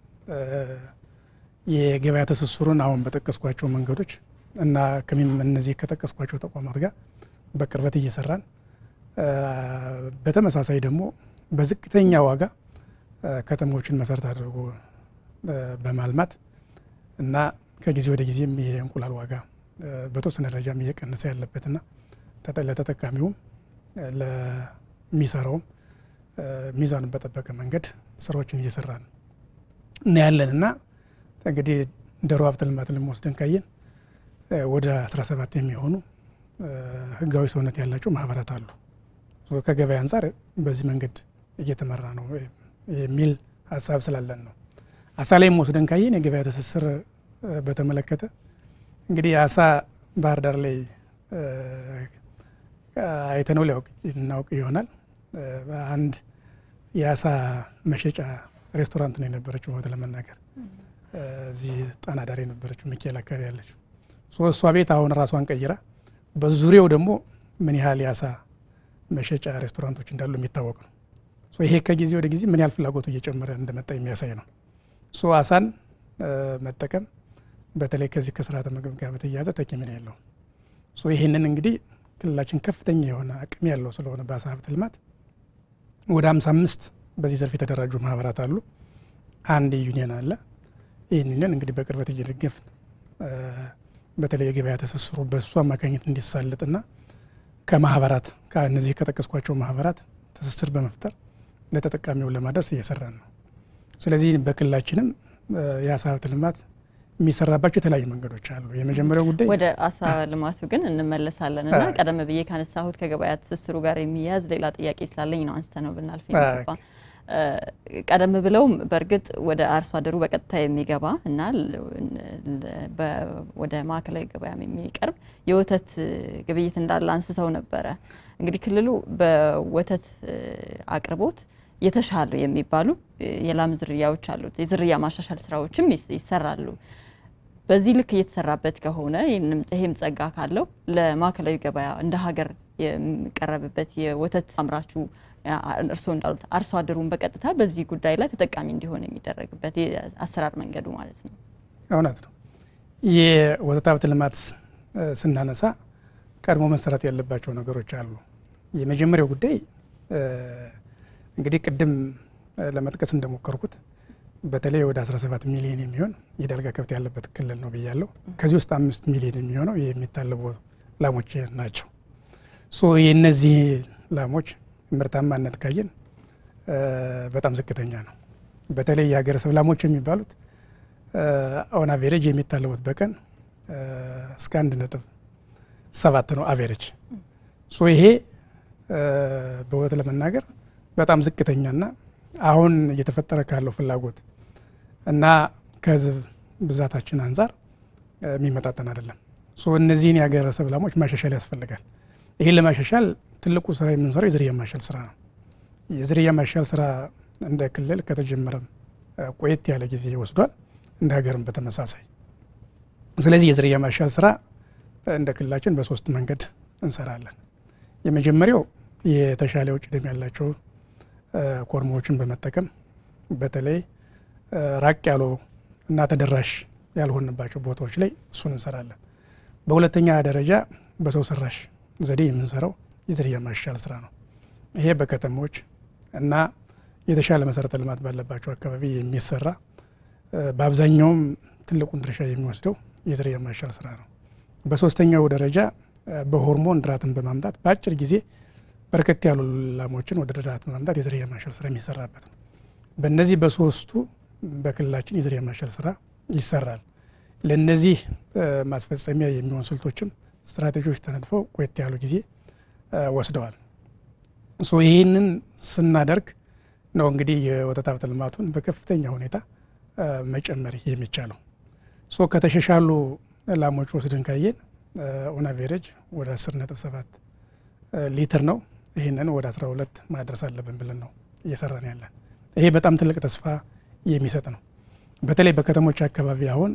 የገበያ ትስስሩን አሁን በጠቀስኳቸው መንገዶች እና እነዚህ ከጠቀስኳቸው ተቋማት ጋር በቅርበት እየሰራን በተመሳሳይ ደግሞ በዝቅተኛ ዋጋ ከተሞችን መሰረት አድርጎ በማልማት እና ከጊዜ ወደ ጊዜም የእንቁላል ዋጋ በተወሰነ ደረጃም እየቀነሰ ያለበትና ለተጠቃሚውም ለሚሰራውም ሚዛኑን በጠበቀ መንገድ ስራዎችን እየሰራን እናያለን እና እንግዲህ ዶሮ ሀብት ልማት ልንወስደን ካየን ወደ 17 የሚሆኑ ህጋዊ ሰውነት ያላቸው ማህበራት አሉ። ከገበያ አንጻር በዚህ መንገድ እየተመራ ነው የሚል ሀሳብ ስላለን ነው። አሳ ላይም ወስደን ካየን የገበያ ትስስር በተመለከተ እንግዲህ አሳ ባህር ዳር ላይ አይተነው ሊያውቅ እናውቅ ይሆናል። አንድ የአሳ መሸጫ ሬስቶራንት ነው የነበረችው ቦታ ለመናገር እዚህ ጣና ዳር የነበረችው ሚካኤል አካባቢ ያለችው እሷ ቤት አሁን ራሷን ቀይራ በዙሪያው ደግሞ ምን ያህል የአሳ መሸጫ ሬስቶራንቶች እንዳሉ የሚታወቅ ነው። ይሄ ከጊዜ ወደ ጊዜ ምን ያህል ፍላጎቱ እየጨመረ እንደመጣ የሚያሳይ ነው። ሶ አሳን መጠቀም በተለይ ከዚህ ከስርዓተ ምግብ ጋር በተያያዘ ተኪ ምን ያለው ሶ ይህንን እንግዲህ ክልላችን ከፍተኛ የሆነ አቅም ያለው ስለሆነ በአሳ ሀብት ልማት ወደ ሃምሳ አምስት በዚህ ዘርፍ የተደራጁ ማህበራት አሉ። አንድ ዩኒየን አለ። ይህን ዩኒየን እንግዲህ በቅርበት እየደገፍን በተለይ የገበያ ትስስሩ በእሱ አማካኝነት እንዲሳለጥና ከማህበራት ከእነዚህ ከጠቀስኳቸው ማህበራት ትስስር በመፍጠር ለተጠቃሚው ለማድረስ እየሰራን ነው። ስለዚህ በክልላችንም የአሳ ሀብት ልማት የሚሰራባቸው የተለያዩ መንገዶች አሉ። የመጀመሪያው ጉዳይ ወደ አሳ ልማቱ ግን እንመለሳለን እና ቀደም ብዬ ካነሳሁት ከገበያ ትስስሩ ጋር የሚያያዝ ሌላ ጥያቄ ስላለኝ ነው አንስተ ነው ብናልፍ የሚገባ ቀደም ብለውም በእርግጥ ወደ አርሶ አደሩ በቀጥታ የሚገባ እና ወደ ማዕከላዊ ገበያ የሚቀርብ የወተት ግብይት እንዳለ አንስተው ነበረ። እንግዲህ ክልሉ በወተት አቅርቦት የተሻሉ የሚባሉ የላም ዝርያዎች አሉት። የዝርያ ማሻሻል ስራዎችም ይሰራሉ። በዚህ ልክ እየተሰራበት ከሆነ ይህም ጸጋ ካለው ለማዕከላዊ ገበያ እንደ ሀገር የሚቀረብበት የወተት አምራቹ እርስዎ እንዳሉት አርሶ አደሩን በቀጥታ በዚህ ጉዳይ ላይ ተጠቃሚ እንዲሆን የሚደረግበት የአሰራር መንገዱ ማለት ነው። እውነት ነው። የወተት ሀብት ልማት ስናነሳ ቀድሞ መሰራት ያለባቸው ነገሮች አሉ። የመጀመሪያው ጉዳይ እንግዲህ ቅድም ለመጥቀስ እንደሞከርኩት በተለይ ወደ 17 ሚሊዮን የሚሆን የዳልጋ ከብት ያለበት ክልል ነው ብያለሁ። ከዚህ ውስጥ አምስት ሚሊዮን የሚሆነው የሚታለቡ ላሞች ናቸው። ሶ የእነዚህ ላሞች ምርታማነት ካየን በጣም ዝቅተኛ ነው። በተለይ የሀገረሰብ ላሞች የሚባሉት ኦን አቬሬጅ የሚታለቡት በቀን እስከ አንድ ነጥብ ሰባት ነው አቬሬጅ። ሶ ይሄ በእውነት ለመናገር በጣም ዝቅተኛና አሁን እየተፈጠረ ካለው ፍላጎት እና ከህዝብ ብዛታችን አንጻር የሚመጣጠን አይደለም። እነዚህን የሀገረሰብ ላሞች ማሻሻል ያስፈልጋል። ይህን ለማሻሻል ትልቁ ስራ የምንሰራው የዝርያ ማሻል ስራ ነው። የዝርያ ማሻል ስራ እንደ ክልል ከተጀመረም ቆየት ያለ ጊዜ ወስዷል፣ እንደ ሀገርም በተመሳሳይ። ስለዚህ የዝርያ ማሻል ስራ እንደ ክልላችን በሶስት መንገድ እንሰራለን። የመጀመሪያው የተሻለ ውጭ ደም ያላቸው ኮርሞዎችን በመጠቀም በተለይ ራቅ ያሉ እና ተደራሽ ያልሆንባቸው ቦታዎች ላይ እሱን እንሰራለን። በሁለተኛ ደረጃ በሰው ሰራሽ ዘዴ የምንሰራው የዝርያ ማሻል ስራ ነው። ይሄ በከተሞች እና የተሻለ መሰረተ ልማት ባለባቸው አካባቢ የሚሰራ በአብዛኛውም ትልቁን ድርሻ የሚወስደው የዝርያ ማሻል ስራ ነው። በሶስተኛው ደረጃ በሆርሞን ድራትን በማምጣት በአጭር ጊዜ በርከት ያሉ ላሞችን ወደ ድራት በማምጣት የዝርያ ማሻል ስራ የሚሰራበት ነው። በእነዚህ በሶስቱ በክልላችን የዝርያ ማሻል ስራ ይሰራል። ለእነዚህ ማስፈጸሚያ የሚሆን ስልቶችም ስትራቴጂዎች ተነድፈው ቆየት ያሉ ጊዜ ወስደዋል። ይህንን ስናደርግ ነው እንግዲህ የወተት ሀብት ልማቱን በከፍተኛ ሁኔታ መጨመር የሚቻለው። ከተሻሻሉ ላሞች ወስደን ካየን ኦን አቬሬጅ ወደ 10 ነጥብ 7 ሊትር ነው። ይህንን ወደ 12 ማድረስ አለብን ብለን ነው እየሰራን ያለን። ይሄ በጣም ትልቅ ተስፋ የሚሰጥ ነው። በተለይ በከተሞች አካባቢ አሁን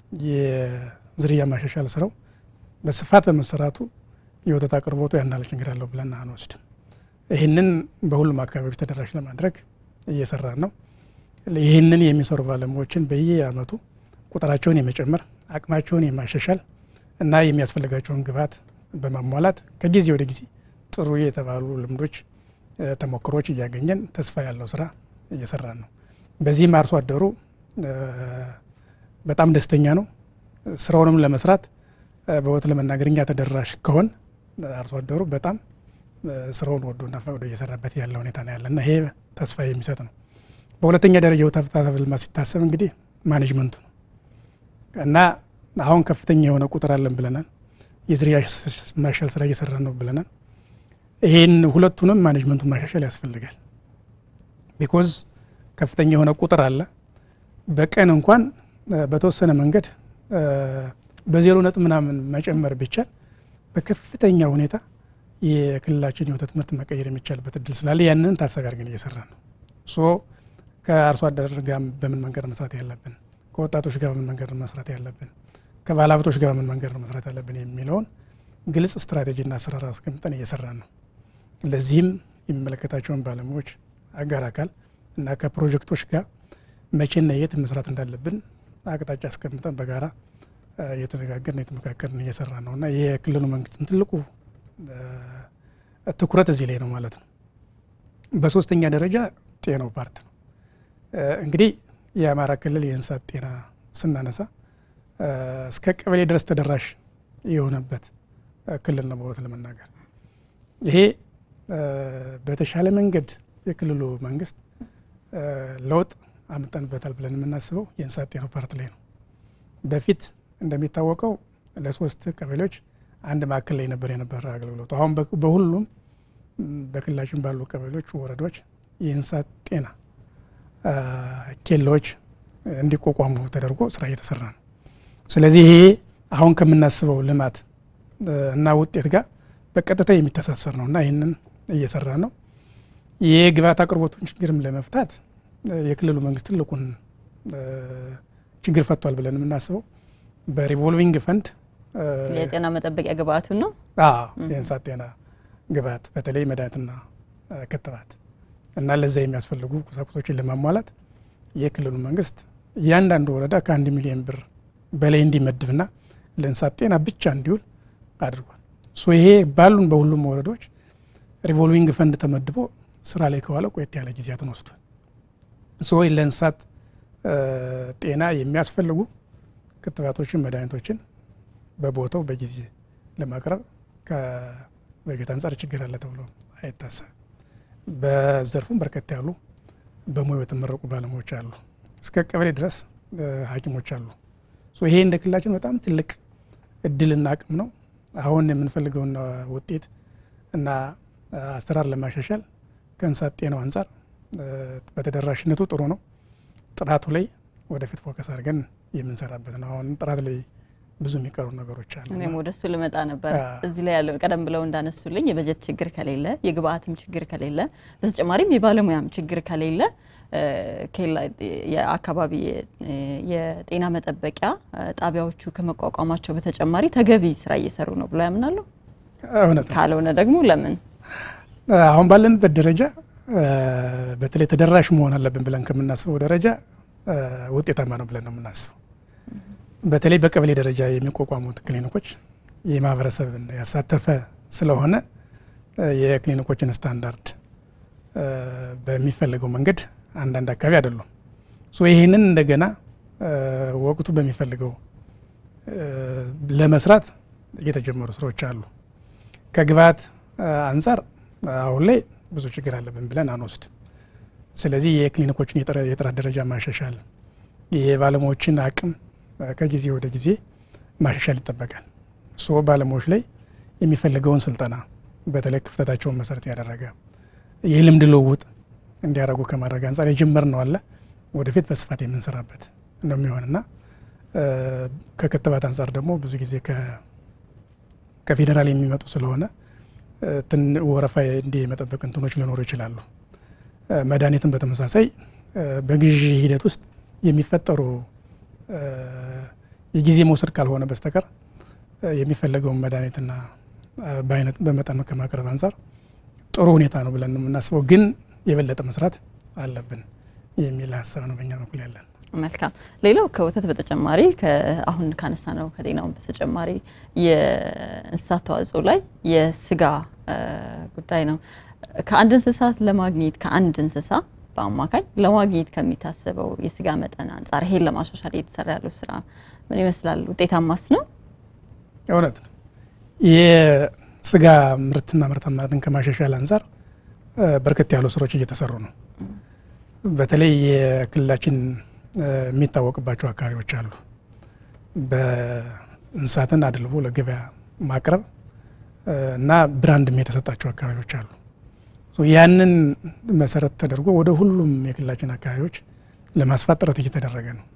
የዝርያ ማሻሻል ስራው በስፋት በመሰራቱ የወተት አቅርቦቱ ያናለ ችግር አለው ብለን አንወስድም። ይህንን በሁሉም አካባቢዎች ተደራሽ ለማድረግ እየሰራን ነው። ይህንን የሚሰሩ ባለሙያዎችን በየአመቱ ቁጥራቸውን የመጨመር አቅማቸውን የማሻሻል እና የሚያስፈልጋቸውን ግብዓት በማሟላት ከጊዜ ወደ ጊዜ ጥሩ የተባሉ ልምዶች፣ ተሞክሮች እያገኘን ተስፋ ያለው ስራ እየሰራን ነው። በዚህም አርሶ አደሩ በጣም ደስተኛ ነው። ስራውንም ለመስራት በወት ለመናገር እኛ ተደራሽ ከሆን አርሶ አደሩ በጣም ስራውን ወዶና ፈቅዶ እየሰራበት ያለ ሁኔታ ነው ያለና ይሄ ተስፋ የሚሰጥ ነው። በሁለተኛ ደረጃ የወተት ሀብት ልማት ሲታሰብ እንግዲህ ማኔጅመንቱ ነው እና አሁን ከፍተኛ የሆነ ቁጥር አለን ብለናል። የዝርያ ማሻል ስራ እየሰራን ነው ብለናል። ይህን ሁለቱንም ማኔጅመንቱን ማሻሻል ያስፈልጋል። ቢኮዝ ከፍተኛ የሆነ ቁጥር አለ። በቀን እንኳን በተወሰነ መንገድ በዜሮ ነጥብ ምናምን መጨመር ቢቻል በከፍተኛ ሁኔታ የክልላችን የወተት ምርት መቀየር የሚቻልበት እድል ስላለ ያንን ታሳቢ አድርገን እየሰራን ነው። ሶ ከአርሶ አደር ጋር በምን መንገድ መስራት ያለብን፣ ከወጣቶች ጋር በምን መንገድ መስራት ያለብን፣ ከባለ ሀብቶች ጋር በምን መንገድ መስራት ያለብን የሚለውን ግልጽ ስትራቴጂና አሰራር አስቀምጠን እየሰራን ነው። ለዚህም የሚመለከታቸውን ባለሙያዎች አጋር አካል እና ከፕሮጀክቶች ጋር መቼና የት መስራት እንዳለብን አቅጣጫ አስቀምጠን በጋራ እየተነጋገርን የተመካከርን እየሰራ ነው እና የክልሉ መንግስትም ትልቁ ትኩረት እዚህ ላይ ነው ማለት ነው። በሶስተኛ ደረጃ ጤናው ፓርት ነው። እንግዲህ የአማራ ክልል የእንስሳት ጤና ስናነሳ እስከ ቀበሌ ድረስ ተደራሽ የሆነበት ክልል ነው በእውነት ለመናገር ይሄ በተሻለ መንገድ የክልሉ መንግስት ለውጥ አምጠንበታል ብለን የምናስበው የእንስሳት ጤናው ፓርት ላይ ነው። በፊት እንደሚታወቀው ለሶስት ቀበሌዎች አንድ ማዕከል ላይ ነበር የነበረ አገልግሎቱ። አሁን በሁሉም በክልላችን ባሉ ቀበሌዎች፣ ወረዳዎች የእንስሳት ጤና ኬላዎች እንዲቋቋሙ ተደርጎ ስራ እየተሰራ ነው። ስለዚህ ይሄ አሁን ከምናስበው ልማት እና ውጤት ጋር በቀጥታ የሚተሳሰር ነው እና ይህንን እየሰራ ነው። የግብዓት አቅርቦቱን ችግርም ለመፍታት የክልሉ መንግስት ትልቁን ችግር ፈቷል ብለን የምናስበው በሪቮልቪንግ ፈንድ የጤና መጠበቂያ ግብአቱን ነው። የእንስሳት ጤና ግብአት በተለይ መድኃኒትና ክትባት እና ለዛ የሚያስፈልጉ ቁሳቁሶችን ለማሟላት የክልሉ መንግስት እያንዳንዱ ወረዳ ከአንድ ሚሊዮን ብር በላይ እንዲመድብና ለእንስሳት ጤና ብቻ እንዲውል አድርጓል። ሶ ይሄ ባሉን በሁሉም ወረዳዎች ሪቮልቪንግ ፈንድ ተመድቦ ስራ ላይ ከዋለ ቆየት ያለ ጊዜያትን ወስዷል። ሶ ለእንስሳት ጤና የሚያስፈልጉ ክትባቶችን፣ መድኃኒቶችን በቦታው በጊዜ ለማቅረብ ከበጀት አንጻር ችግር አለ ተብሎ አይታሰብም። በዘርፉም በርከት ያሉ በሙያው የተመረቁ ባለሙያዎች አሉ። እስከ ቀበሌ ድረስ ሐኪሞች አሉ። ይሄ እንደ ክልላችን በጣም ትልቅ እድልና አቅም ነው። አሁን የምንፈልገውን ውጤት እና አሰራር ለማሻሻል ከእንስሳት ጤናው አንጻር በተደራሽነቱ ጥሩ ነው። ጥራቱ ላይ ወደፊት ፎከስ አድርገን የምንሰራበት ነው። አሁን ጥራት ላይ ብዙ የሚቀሩ ነገሮች አሉ። እኔም ወደ እሱ ልመጣ ነበር። እዚህ ላይ ያለው ቀደም ብለው እንዳነሱልኝ የበጀት ችግር ከሌለ፣ የግብአትም ችግር ከሌለ፣ በተጨማሪም የባለሙያም ችግር ከሌለ የአካባቢ የጤና መጠበቂያ ጣቢያዎቹ ከመቋቋማቸው በተጨማሪ ተገቢ ስራ እየሰሩ ነው ብሎ ያምናሉ? እውነት ካልሆነ ደግሞ ለምን አሁን ባለንበት ደረጃ በተለይ ተደራሽ መሆን አለብን ብለን ከምናስበው ደረጃ ውጤታማ ነው ብለን ነው የምናስበው። በተለይ በቀበሌ ደረጃ የሚቋቋሙት ክሊኒኮች የማህበረሰብን ያሳተፈ ስለሆነ የክሊኒኮችን ስታንዳርድ በሚፈልገው መንገድ አንዳንድ አካባቢ አይደሉም። ይህንን እንደገና ወቅቱ በሚፈልገው ለመስራት የተጀመሩ ስራዎች አሉ። ከግብአት አንጻር አሁን ላይ ብዙ ችግር አለብን ብለን አንወስድ። ስለዚህ የክሊኒኮችን የጥራት ደረጃ ማሻሻል፣ የባለሙያዎችን አቅም ከጊዜ ወደ ጊዜ ማሻሻል ይጠበቃል። ሶ ባለሙያዎች ላይ የሚፈልገውን ስልጠና በተለይ ክፍተታቸውን መሰረት ያደረገ የልምድ ልውውጥ እንዲያደርጉ ከማድረግ አንጻር የጀመርነው አለ። ወደፊት በስፋት የምንሰራበት ነው የሚሆንና ከክትባት አንጻር ደግሞ ብዙ ጊዜ ከፌዴራል የሚመጡ ስለሆነ ወረፋ እንዲህ የመጠበቅ እንትኖች ሊኖሩ ይችላሉ። መድኃኒትን በተመሳሳይ በግዢ ሂደት ውስጥ የሚፈጠሩ የጊዜ መውሰድ ካልሆነ በስተቀር የሚፈለገውን መድኃኒትና በአይነት በመጠን ከማቅረብ አንጻር ጥሩ ሁኔታ ነው ብለን ነው የምናስበው። ግን የበለጠ መስራት አለብን የሚል ሀሳብ ነው በእኛ በኩል ያለን። መልካም። ሌላው ከወተት በተጨማሪ አሁን ካነሳ ነው ከጤናውን በተጨማሪ የእንስሳት ተዋጽኦ ላይ የስጋ ጉዳይ ነው። ከአንድ እንስሳት ለማግኘት ከአንድ እንስሳ በአማካኝ ለማግኘት ከሚታሰበው የስጋ መጠን አንጻር ይሄን ለማሻሻል እየተሰራ ያለው ስራ ምን ይመስላል? ውጤታማስ ነው? እውነት ነው። የስጋ ምርትና ምርታማነትን ከማሻሻል አንጻር በርከት ያሉ ስራዎች እየተሰሩ ነው። በተለይ የክልላችን የሚታወቅባቸው አካባቢዎች አሉ። በእንስሳትን አድልቦ ለገበያ ማቅረብ እና ብራንድም የተሰጣቸው አካባቢዎች አሉ። ያንን መሰረት ተደርጎ ወደ ሁሉም የክልላችን አካባቢዎች ለማስፋት ጥረት እየተደረገ ነው።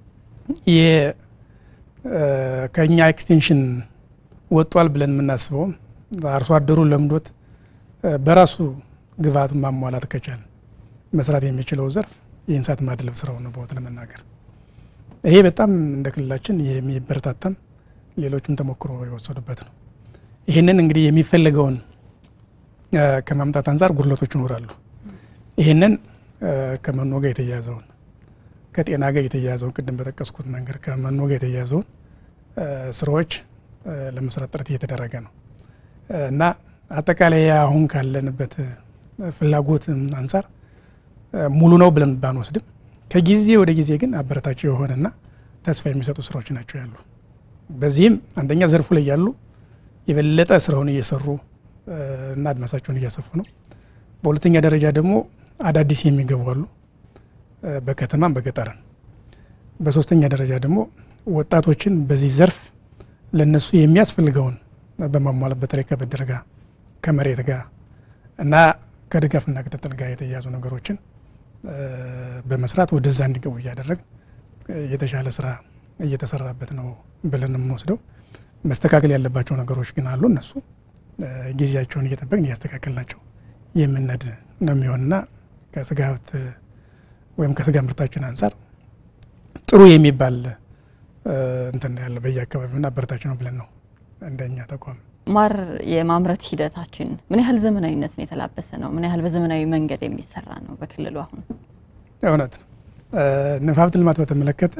ከእኛ ኤክስቴንሽን ወጧል ብለን የምናስበውም አርሶ አደሩ ለምዶት በራሱ ግብአቱን ማሟላት ከቻል መስራት የሚችለው ዘርፍ የእንስሳት ማድለብ ስራው ነው። በወት ለመናገር ይሄ በጣም እንደ ክልላችን የሚበረታታም ሌሎችም ተሞክሮ የወሰዱበት ነው። ይህንን እንግዲህ የሚፈለገውን ከማምጣት አንጻር ጉድለቶች ይኖራሉ። ይህንን ከመኖ ጋር የተያያዘውን ከጤና ጋር የተያያዘውን ቅድም በጠቀስኩት መንገድ ከመኖ ጋር የተያያዘውን ስራዎች ለመስራት ጥረት እየተደረገ ነው እና አጠቃላይ አሁን ካለንበት ፍላጎት አንጻር ሙሉ ነው ብለን ባንወስድም ከጊዜ ወደ ጊዜ ግን አበረታቸው የሆነና ተስፋ የሚሰጡ ስራዎች ናቸው ያሉ። በዚህም አንደኛ ዘርፉ ላይ ያሉ የበለጠ ስራውን እየሰሩ እና አድማሳቸውን እያሰፉ ነው። በሁለተኛ ደረጃ ደግሞ አዳዲስ የሚገቡ አሉ፣ በከተማም በገጠርም። በሶስተኛ ደረጃ ደግሞ ወጣቶችን በዚህ ዘርፍ ለነሱ የሚያስፈልገውን በማሟላት በተለይ ከብድር ጋር ከመሬት ጋር እና ከድጋፍና ክትትል ጋር የተያያዙ ነገሮችን በመስራት ወደዛ እንዲገቡ እያደረግ የተሻለ ስራ እየተሰራበት ነው ብለን የምንወስደው። መስተካከል ያለባቸው ነገሮች ግን አሉ። እነሱ ጊዜያቸውን እየጠበቅን እያስተካከልናቸው የምነድ ነው የሚሆንና ከስጋ ሀብት ወይም ከስጋ ምርታችን አንጻር ጥሩ የሚባል እንትን ያለ በየአካባቢውና አበረታች ነው ብለን ነው እንደኛ ተቋም ማር የማምረት ሂደታችን ምን ያህል ዘመናዊነትን የተላበሰ ነው? ምን ያህል በዘመናዊ መንገድ የሚሰራ ነው? በክልሉ አሁን እውነት ነው። ንብ ሀብት ልማት በተመለከተ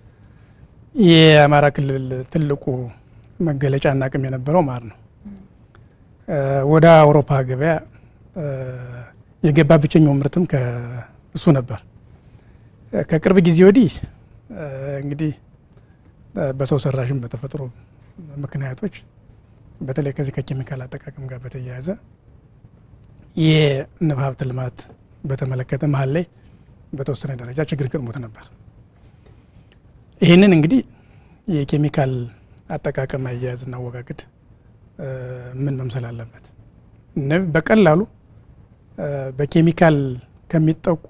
የአማራ ክልል ትልቁ መገለጫና አቅም የነበረው ማር ነው። ወደ አውሮፓ ገበያ የገባ ብቸኛው ምርትም ከእሱ ነበር። ከቅርብ ጊዜ ወዲህ እንግዲህ በሰው ሰራሽም በተፈጥሮ ምክንያቶች በተለይ ከዚህ ከኬሚካል አጠቃቀም ጋር በተያያዘ የንብ ሀብት ልማት በተመለከተ መሀል ላይ በተወሰነ ደረጃ ችግር ገጥሞት ነበር። ይህንን እንግዲህ የኬሚካል አጠቃቀም አያያዝና አወጋገድ ምን መምሰል አለበት፣ በቀላሉ በኬሚካል ከሚጠቁ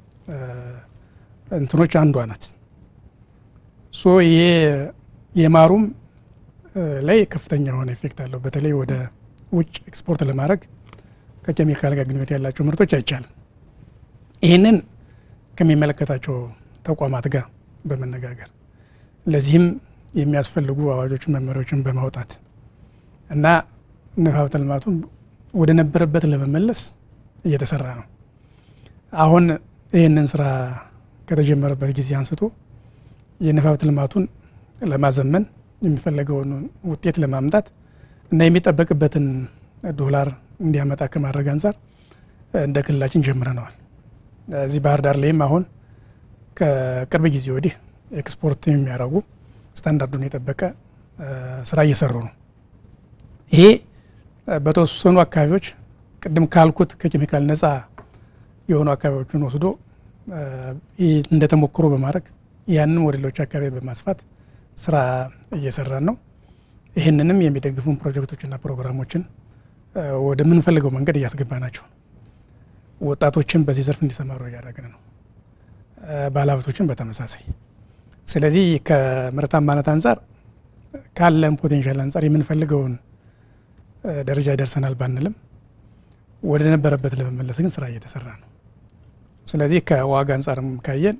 እንትኖች አንዷ ናት። ሶ ይሄ የማሩም ላይ ከፍተኛ የሆነ ኢፌክት አለው። በተለይ ወደ ውጭ ኤክስፖርት ለማድረግ ከኬሚካል ጋር ግንኙነት ያላቸው ምርቶች አይቻልም። ይህንን ከሚመለከታቸው ተቋማት ጋር በመነጋገር ለዚህም የሚያስፈልጉ አዋጆችን፣ መመሪያዎችን በማውጣት እና ንብ ሀብተ ልማቱን ወደ ነበረበት ለመመለስ እየተሰራ ነው። አሁን ይህንን ስራ ከተጀመረበት ጊዜ አንስቶ የንብ ሀብተ ልማቱን ለማዘመን የሚፈለገውን ውጤት ለማምጣት እና የሚጠበቅበትን ዶላር እንዲያመጣ ከማድረግ አንጻር እንደ ክልላችን ጀምረነዋል። እዚህ ባህር ዳር ላይም አሁን ከቅርብ ጊዜ ወዲህ ኤክስፖርት የሚያደርጉ ስታንዳርዱን የጠበቀ ስራ እየሰሩ ነው። ይሄ በተወሰኑ አካባቢዎች ቅድም ካልኩት ከኬሚካል ነፃ የሆኑ አካባቢዎችን ወስዶ እንደ ተሞክሮ በማድረግ ያንን ወደ ሌሎች አካባቢ በማስፋት ስራ እየሰራን ነው። ይህንንም የሚደግፉን ፕሮጀክቶችና ፕሮግራሞችን ወደምንፈልገው መንገድ እያስገባ ናቸው። ወጣቶችን በዚህ ዘርፍ እንዲሰማሩ እያደረግን ነው። ባለሀብቶችን በተመሳሳይ። ስለዚህ ከምርታማነት አንጻር ካለን ፖቴንሻል አንጻር የምንፈልገውን ደረጃ ደርሰናል ባንልም ወደ ነበረበት ለመመለስ ግን ስራ እየተሰራ ነው። ስለዚህ ከዋጋ አንጻርም ካየን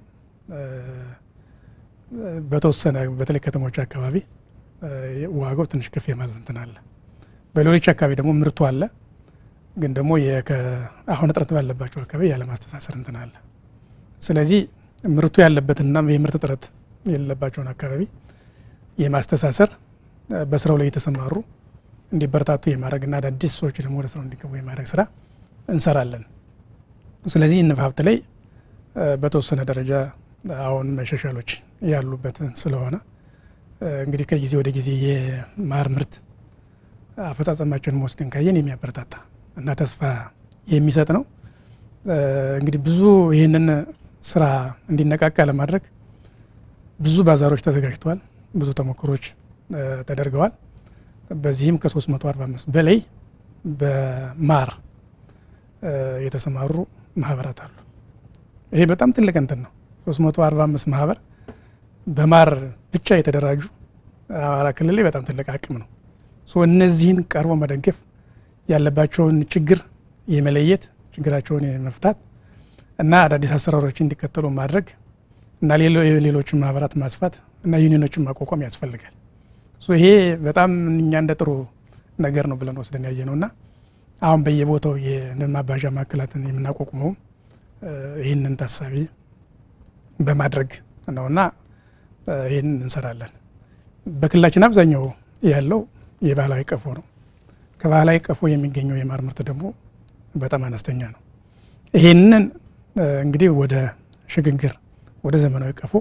በተወሰነ በተለይ ከተሞች አካባቢ ዋጋው ትንሽ ከፍ የማለት እንትን አለ። በሌሎች አካባቢ ደግሞ ምርቱ አለ፣ ግን ደግሞ አሁን እጥረት ባለባቸው አካባቢ ያለማስተሳሰር እንትን አለ። ስለዚህ ምርቱ ያለበትና የምርት እጥረት የሌለባቸውን አካባቢ የማስተሳሰር በስራው ላይ የተሰማሩ እንዲበረታቱ የማድረግና አዳዲስ ሰዎች ደግሞ ወደ ስራው እንዲገቡ የማድረግ ስራ እንሰራለን። ስለዚህ ንብ ሀብት ላይ በተወሰነ ደረጃ አሁን መሻሻሎች ያሉበት ስለሆነ እንግዲህ ከጊዜ ወደ ጊዜ የማር ምርት አፈጻጸማቸውን ወስደን ካየን የሚያበረታታ እና ተስፋ የሚሰጥ ነው። እንግዲህ ብዙ ይህንን ስራ እንዲነቃቃ ለማድረግ ብዙ ባዛሮች ተዘጋጅተዋል። ብዙ ተሞክሮች ተደርገዋል። በዚህም ከ345 በላይ በማር የተሰማሩ ማህበራት አሉ። ይሄ በጣም ትልቅ እንትን ነው። 345 ማህበር በማር ብቻ የተደራጁ አማራ ክልል ላይ በጣም ትልቅ አቅም ነው። እነዚህን ቀርቦ መደገፍ ያለባቸውን ችግር የመለየት ችግራቸውን የመፍታት እና አዳዲስ አሰራሮች እንዲከተሉ ማድረግ እና ሌሎችን ማህበራት ማስፋት እና ዩኒዮኖችን ማቋቋም ያስፈልጋል። ይሄ በጣም እኛ እንደ ጥሩ ነገር ነው ብለን ወስደን ያየ ነው እና አሁን በየቦታው የንብ ማባዣ ማዕከላትን የምናቋቁመው ይህንን ታሳቢ በማድረግ ነውና ይህን እንሰራለን። በክልላችን አብዛኛው ያለው የባህላዊ ቀፎ ነው። ከባህላዊ ቀፎ የሚገኘው የማር ምርት ደግሞ በጣም አነስተኛ ነው። ይህንን እንግዲህ ወደ ሽግግር ወደ ዘመናዊ ቀፎ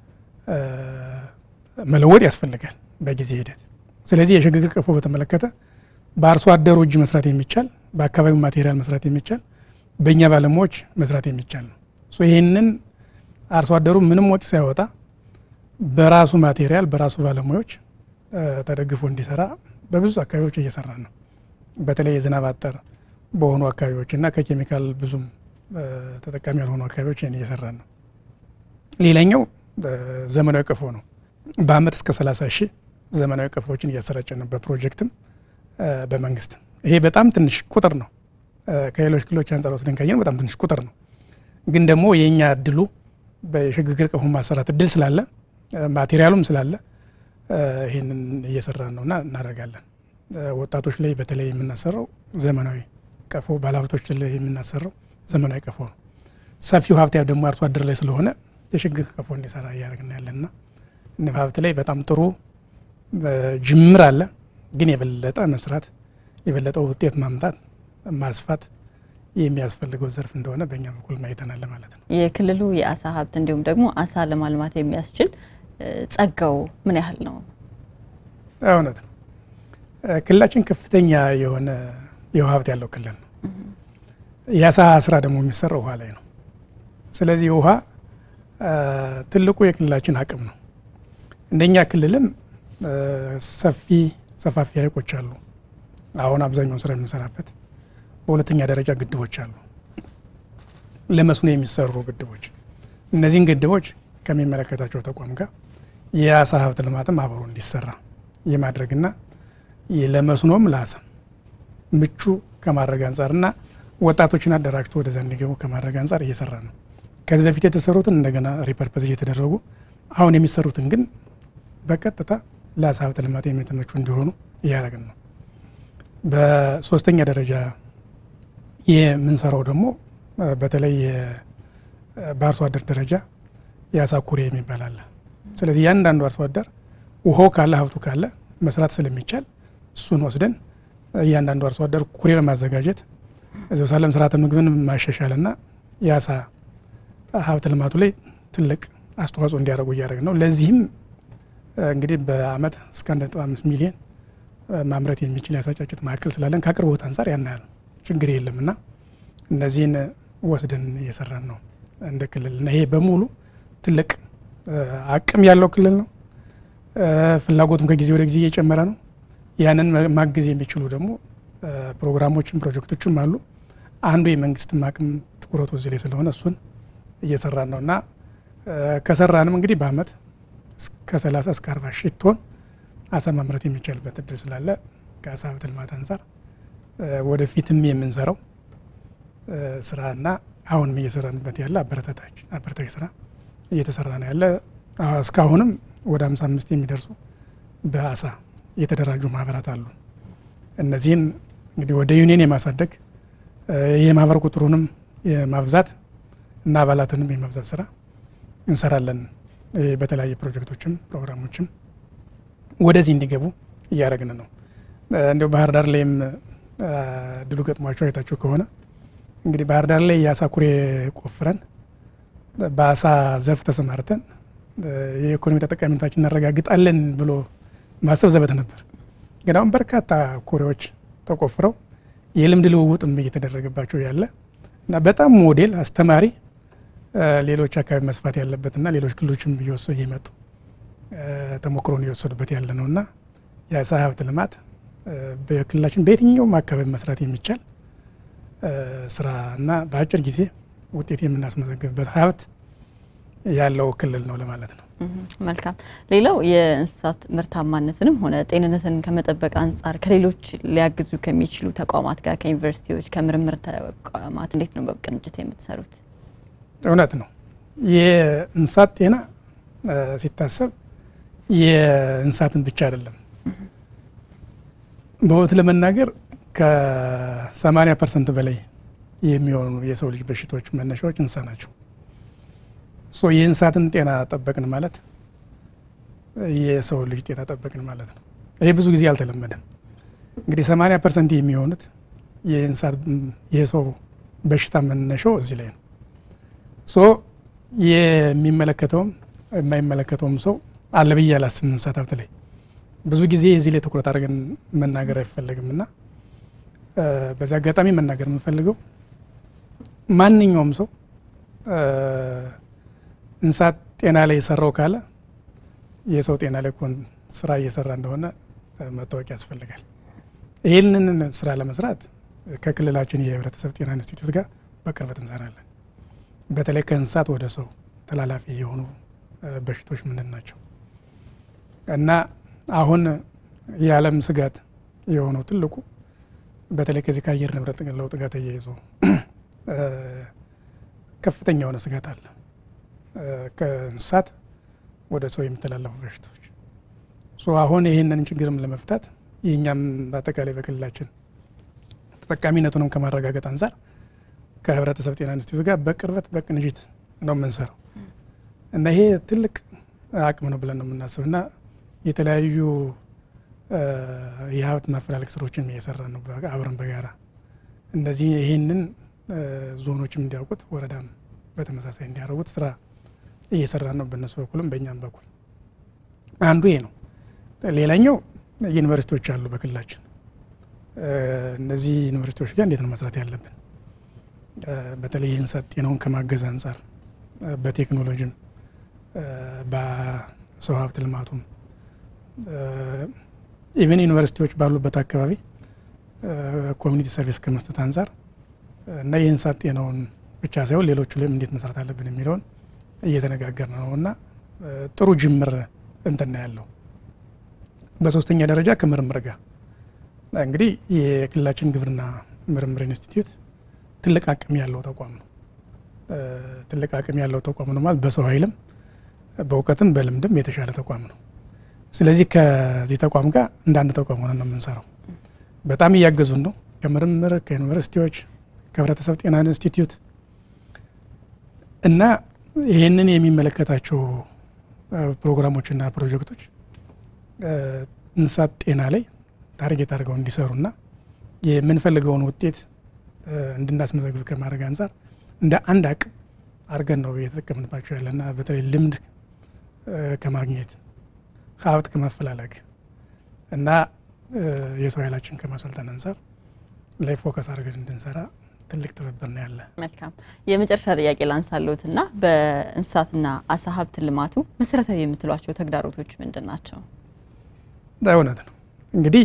መለወጥ ያስፈልጋል በጊዜ ሂደት። ስለዚህ የሽግግር ቀፎ በተመለከተ በአርሶ አደሩ እጅ መስራት የሚቻል በአካባቢው ማቴሪያል መስራት የሚቻል በእኛ ባለሙያዎች መስራት የሚቻል ነው። ይህንን አርሶ አደሩ ምንም ወጪ ሳያወጣ በራሱ ማቴሪያል በራሱ ባለሙያዎች ተደግፎ እንዲሰራ በብዙ አካባቢዎች እየሰራ ነው። በተለይ የዝናብ አጠር በሆኑ አካባቢዎች እና ከኬሚካል ብዙም ተጠቃሚ ያልሆኑ አካባቢዎች ይህን እየሰራ ነው። ሌላኛው ዘመናዊ ቀፎ ነው። በአመት እስከ 30 ሺህ ዘመናዊ ቀፎዎችን እያሰራጨ ነው፣ በፕሮጀክትም በመንግስትም። ይሄ በጣም ትንሽ ቁጥር ነው። ከሌሎች ክልሎች አንጻር ወስደን ካየን በጣም ትንሽ ቁጥር ነው። ግን ደግሞ የእኛ እድሉ በሽግግር ቀፎ ማሰራት እድል ስላለ ማቴሪያሉም ስላለ ይህንን እየሰራን ነውና እናደርጋለን። ወጣቶች ላይ በተለይ የምናሰራው ዘመናዊ ቀፎ፣ ባለሀብቶች ላይ የምናሰራው ዘመናዊ ቀፎ ነው። ሰፊው ሀብት ደግሞ አርሶ አደር ላይ ስለሆነ የሽግግር ቀፎ እንዲሰራ እያደረግን ያለንና ንብ ሀብት ላይ በጣም ጥሩ ጅምር አለ። ግን የበለጠ መስራት የበለጠ ውጤት ማምጣት ማስፋት የሚያስፈልገው ዘርፍ እንደሆነ በእኛ በኩል ማየተናል ማለት ነው። የክልሉ የአሳ ሀብት እንዲሁም ደግሞ አሳ ለማልማት የሚያስችል ጸጋው ምን ያህል ነው? እውነት ነው። ክልላችን ከፍተኛ የሆነ የውሃ ሀብት ያለው ክልል ነው። የአሳ ስራ ደግሞ የሚሰራው ውሃ ላይ ነው። ስለዚህ ውሃ ትልቁ የክልላችን አቅም ነው። እንደኛ ክልልም ሰፊ ሰፋፊ ሀይቆች አሉ። አሁን አብዛኛውን ስራ የምንሰራበት በሁለተኛ ደረጃ ግድቦች አሉ፣ ለመስኖ የሚሰሩ ግድቦች። እነዚህን ግድቦች ከሚመለከታቸው ተቋም ጋር የአሳ ሀብት ልማትም አብሮ እንዲሰራ የማድረግና ለመስኖም ለአሳም ምቹ ከማድረግ አንጻርና ወጣቶችን አደራጅቶ ወደዛ እንዲገቡ ከማድረግ አንጻር እየሰራ ነው። ከዚህ በፊት የተሰሩትን እንደገና ሪፐርፐዝ እየተደረጉ አሁን የሚሰሩትን ግን በቀጥታ ለአሳ ሀብት ልማት የሚተመቹ እንዲሆኑ እያደረግን ነው። በሶስተኛ ደረጃ የምንሰራው ደግሞ በተለይ በአርሶ አደር ደረጃ የአሳ ኩሬ የሚባል አለ። ስለዚህ ያንዳንዱ አርሶ አደር ውሃው ካለ ሀብቱ ካለ መስራት ስለሚቻል እሱን ወስደን እያንዳንዱ አርሶ አደር ኩሬ በማዘጋጀት እዚሁ ሳለም ስርዓተ ምግብን ማሻሻልና የአሳ ሀብት ልማቱ ላይ ትልቅ አስተዋጽኦ እንዲያደርጉ እያደረግ ነው። ለዚህም እንግዲህ በአመት እስከ አንድ ነጥብ አምስት ሚሊዮን ማምረት የሚችል የአሳ ጫጩት ማዕከል ስላለን ከአቅርቦት አንጻር ያን ያህል ችግር የለም እና እነዚህን ወስደን እየሰራን ነው እንደ ክልል እና ይሄ በሙሉ ትልቅ አቅም ያለው ክልል ነው። ፍላጎቱም ከጊዜ ወደ ጊዜ እየጨመረ ነው። ያንን ማገዝ የሚችሉ ደግሞ ፕሮግራሞችም ፕሮጀክቶችም አሉ። አንዱ የመንግስትም አቅም ትኩረቱ እዚህ ላይ ስለሆነ እሱን እየሰራን ነው እና ከሰራንም እንግዲህ በአመት እስከ 30 እስከ 40 ሺህ ቶን አሳ ማምረት የሚቻልበት እድል ስላለ ከአሳ ሀብት ልማት አንጻር ወደፊትም የምንሰራው ስራና አሁንም እየሰራንበት ያለ አበረታታች አበረታች ስራ እየተሰራ ነው ያለ። እስካሁንም ወደ 55 የሚደርሱ በአሳ የተደራጁ ማህበራት አሉ። እነዚህን እንግዲህ ወደ ዩኒየን የማሳደግ የማህበር ቁጥሩንም የማብዛት እና አባላትንም የማብዛት ስራ እንሰራለን። በተለያየ ፕሮጀክቶችም ፕሮግራሞችም ወደዚህ እንዲገቡ እያደረግን ነው። እንዲሁ ባህር ዳር ላይም ድሉ ገጥሟቸው አይታችሁ ከሆነ እንግዲህ ባህር ዳር ላይ የአሳ ኩሬ ቆፍረን በአሳ ዘርፍ ተሰማርተን የኢኮኖሚ ተጠቃሚነታችን እናረጋግጣለን ብሎ ማሰብ ዘበት ነበር። ግን አሁን በርካታ ኩሬዎች ተቆፍረው የልምድ ልውውጥም እየተደረገባቸው ያለ እና በጣም ሞዴል አስተማሪ ሌሎች አካባቢ መስፋት ያለበትና ሌሎች ክልሎችም እየወሰዱ እየመጡ ተሞክሮን እየወሰዱበት ያለ ነው እና የአሳ ሀብት ልማት በክልላችን በየትኛውም አካባቢ መስራት የሚቻል ስራ እና በአጭር ጊዜ ውጤት የምናስመዘግብበት ሀብት ያለው ክልል ነው ለማለት ነው። መልካም። ሌላው የእንስሳት ምርታማነትንም ሆነ ጤንነትን ከመጠበቅ አንጻር ከሌሎች ሊያግዙ ከሚችሉ ተቋማት ጋር ከዩኒቨርሲቲዎች፣ ከምርምር ተቋማት እንዴት ነው በቅንጅት የምትሰሩት? እውነት ነው። የእንስሳት ጤና ሲታሰብ የእንስሳትን ብቻ አይደለም። በእውነት ለመናገር ከ80 ፐርሰንት በላይ የሚሆኑ የሰው ልጅ በሽታዎች መነሻዎች እንስሳ ናቸው። ሶ የእንስሳትን ጤና ጠበቅን ማለት የሰው ልጅ ጤና ጠበቅን ማለት ነው። ይሄ ብዙ ጊዜ አልተለመደም። እንግዲህ 80 ፐርሰንት የሚሆኑት የእንስሳት የሰው በሽታ መነሻው እዚህ ላይ ነው። ሶ የሚመለከተውም የማይመለከተውም ሰው አለ ብዬ አላስብም። እንስሳት ሀብት ላይ ብዙ ጊዜ እዚህ ላይ ትኩረት አድርገን መናገር አይፈለግም እና በዚህ አጋጣሚ መናገር የምንፈልገው ማንኛውም ሰው እንስሳት ጤና ላይ የሰራው ካለ የሰው ጤና ላይ ኮን ስራ እየሰራ እንደሆነ መታወቅ ያስፈልጋል። ይህንን ስራ ለመስራት ከክልላችን የህብረተሰብ ጤና ኢንስቲትዩት ጋር በቅርበት እንሰራለን። በተለይ ከእንስሳት ወደ ሰው ተላላፊ የሆኑ በሽታዎች ምንድን ናቸው እና አሁን የዓለም ስጋት የሆነው ትልቁ በተለይ ከዚህ ከአየር ንብረት ለውጥ ጋር ተያይዞ ከፍተኛ የሆነ ስጋት አለ። ከእንስሳት ወደ ሰው የሚተላለፉ በሽታዎች አሁን ይህንን ችግርም ለመፍታት የእኛም በአጠቃላይ በክልላችን ተጠቃሚነቱንም ከማረጋገጥ አንጻር ከህብረተሰብ ጤና ኢንስቲትዩት ጋር በቅርበት በቅንጅት ነው የምንሰራው እና ይሄ ትልቅ አቅም ነው ብለን ነው የምናስብ እና የተለያዩ የሀብት ማፈላለግ ስራዎችን እየሰራ ነው አብረን በጋራ እንደዚህ ይህንን ዞኖችም እንዲያውቁት ወረዳም በተመሳሳይ እንዲያደርጉት ስራ እየሰራ ነው በእነሱ በኩልም በእኛም በኩል አንዱ ይሄ ነው። ሌላኛው ዩኒቨርሲቲዎች አሉ በክልላችን። እነዚህ ዩኒቨርሲቲዎች ጋር እንዴት ነው መስራት ያለብን? በተለይ የእንስሳት ጤናውን ከማገዝ አንጻር በቴክኖሎጂም በሰው ሀብት ልማቱም ኢቨን ዩኒቨርሲቲዎች ባሉበት አካባቢ ኮሚኒቲ ሰርቪስ ከመስጠት አንጻር እና የእንስሳት ጤናውን ብቻ ሳይሆን ሌሎቹ ላይም እንዴት መስራት አለብን የሚለውን እየተነጋገርን ነው እና ጥሩ ጅምር እንትና ያለው። በሶስተኛ ደረጃ ከምርምር ጋር እንግዲህ የክልላችን ግብርና ምርምር ኢንስቲትዩት ትልቅ አቅም ያለው ተቋም ነው። ትልቅ አቅም ያለው ተቋም ነው ማለት በሰው ኃይልም በእውቀትም በልምድም የተሻለ ተቋም ነው። ስለዚህ ከዚህ ተቋም ጋር እንደ አንድ ተቋም ሆነን ነው የምንሰራው። በጣም እያገዙን ነው። ከምርምር ከዩኒቨርሲቲዎች፣ ከህብረተሰብ ጤና ኢንስቲትዩት እና ይህንን የሚመለከታቸው ፕሮግራሞችና ፕሮጀክቶች እንስሳት ጤና ላይ ታርጌት አድርገው እንዲሰሩና የምንፈልገውን ውጤት እንድናስመዘግብ ከማድረግ አንጻር እንደ አንድ አቅም አድርገን ነው እየተጠቀምንባቸው ያለና በተለይ ልምድ ከማግኘት ሀብት ከማፈላለግ እና የሰው ኃይላችን ከማሰልጠን አንጻር ላይ ፎከስ አድርገን እንድንሰራ ትልቅ ትብብር ነው ያለ። መልካም የመጨረሻ ጥያቄ ላንሳለሁት እና በእንስሳትና አሳ ሀብት ልማቱ መሰረታዊ የምትሏቸው ተግዳሮቶች ምንድን ናቸው? እውነት ነው እንግዲህ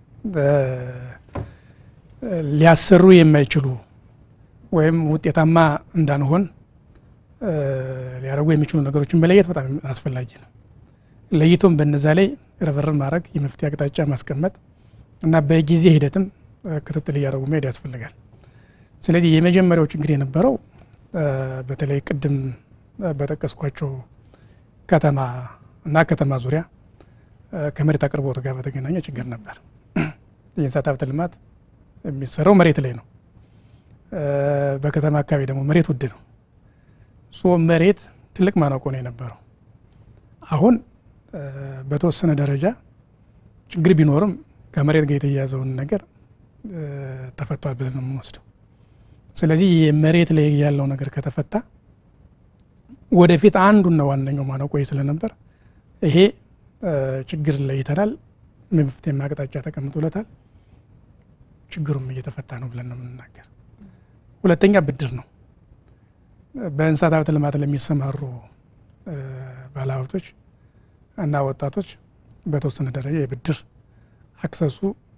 ሊያሰሩ የማይችሉ ወይም ውጤታማ እንዳንሆን ሊያደርጉ የሚችሉ ነገሮችን መለየት በጣም አስፈላጊ ነው። ለይቶም በነዛ ላይ ርብርብ ማድረግ፣ የመፍትሄ አቅጣጫ ማስቀመጥ እና በጊዜ ሂደትም ክትትል እያደረጉ መሄድ ያስፈልጋል። ስለዚህ የመጀመሪያው ችግር የነበረው በተለይ ቅድም በጠቀስኳቸው ከተማ እና ከተማ ዙሪያ ከመሬት አቅርቦት ጋር በተገናኘ ችግር ነበር። የእንስሳት ሀብት ልማት የሚሰራው መሬት ላይ ነው። በከተማ አካባቢ ደግሞ መሬት ውድ ነው። ሶ መሬት ትልቅ ማነቆ ነው የነበረው። አሁን በተወሰነ ደረጃ ችግር ቢኖርም ከመሬት ጋር የተያያዘውን ነገር ተፈቷል ብለን ነው የምንወስደው። ስለዚህ የመሬት ላይ ያለው ነገር ከተፈታ ወደፊት አንዱና ዋነኛው ማነቆ ስለነበር ይሄ ችግር ለይተናል፣ መፍትሄ አቅጣጫ ተቀምጦለታል። ችግሩም እየተፈታ ነው ብለን ነው የምንናገር። ሁለተኛ ብድር ነው። በእንስሳት ሀብት ልማት ለሚሰማሩ ባለሀብቶች እና ወጣቶች በተወሰነ ደረጃ የብድር አክሰሱ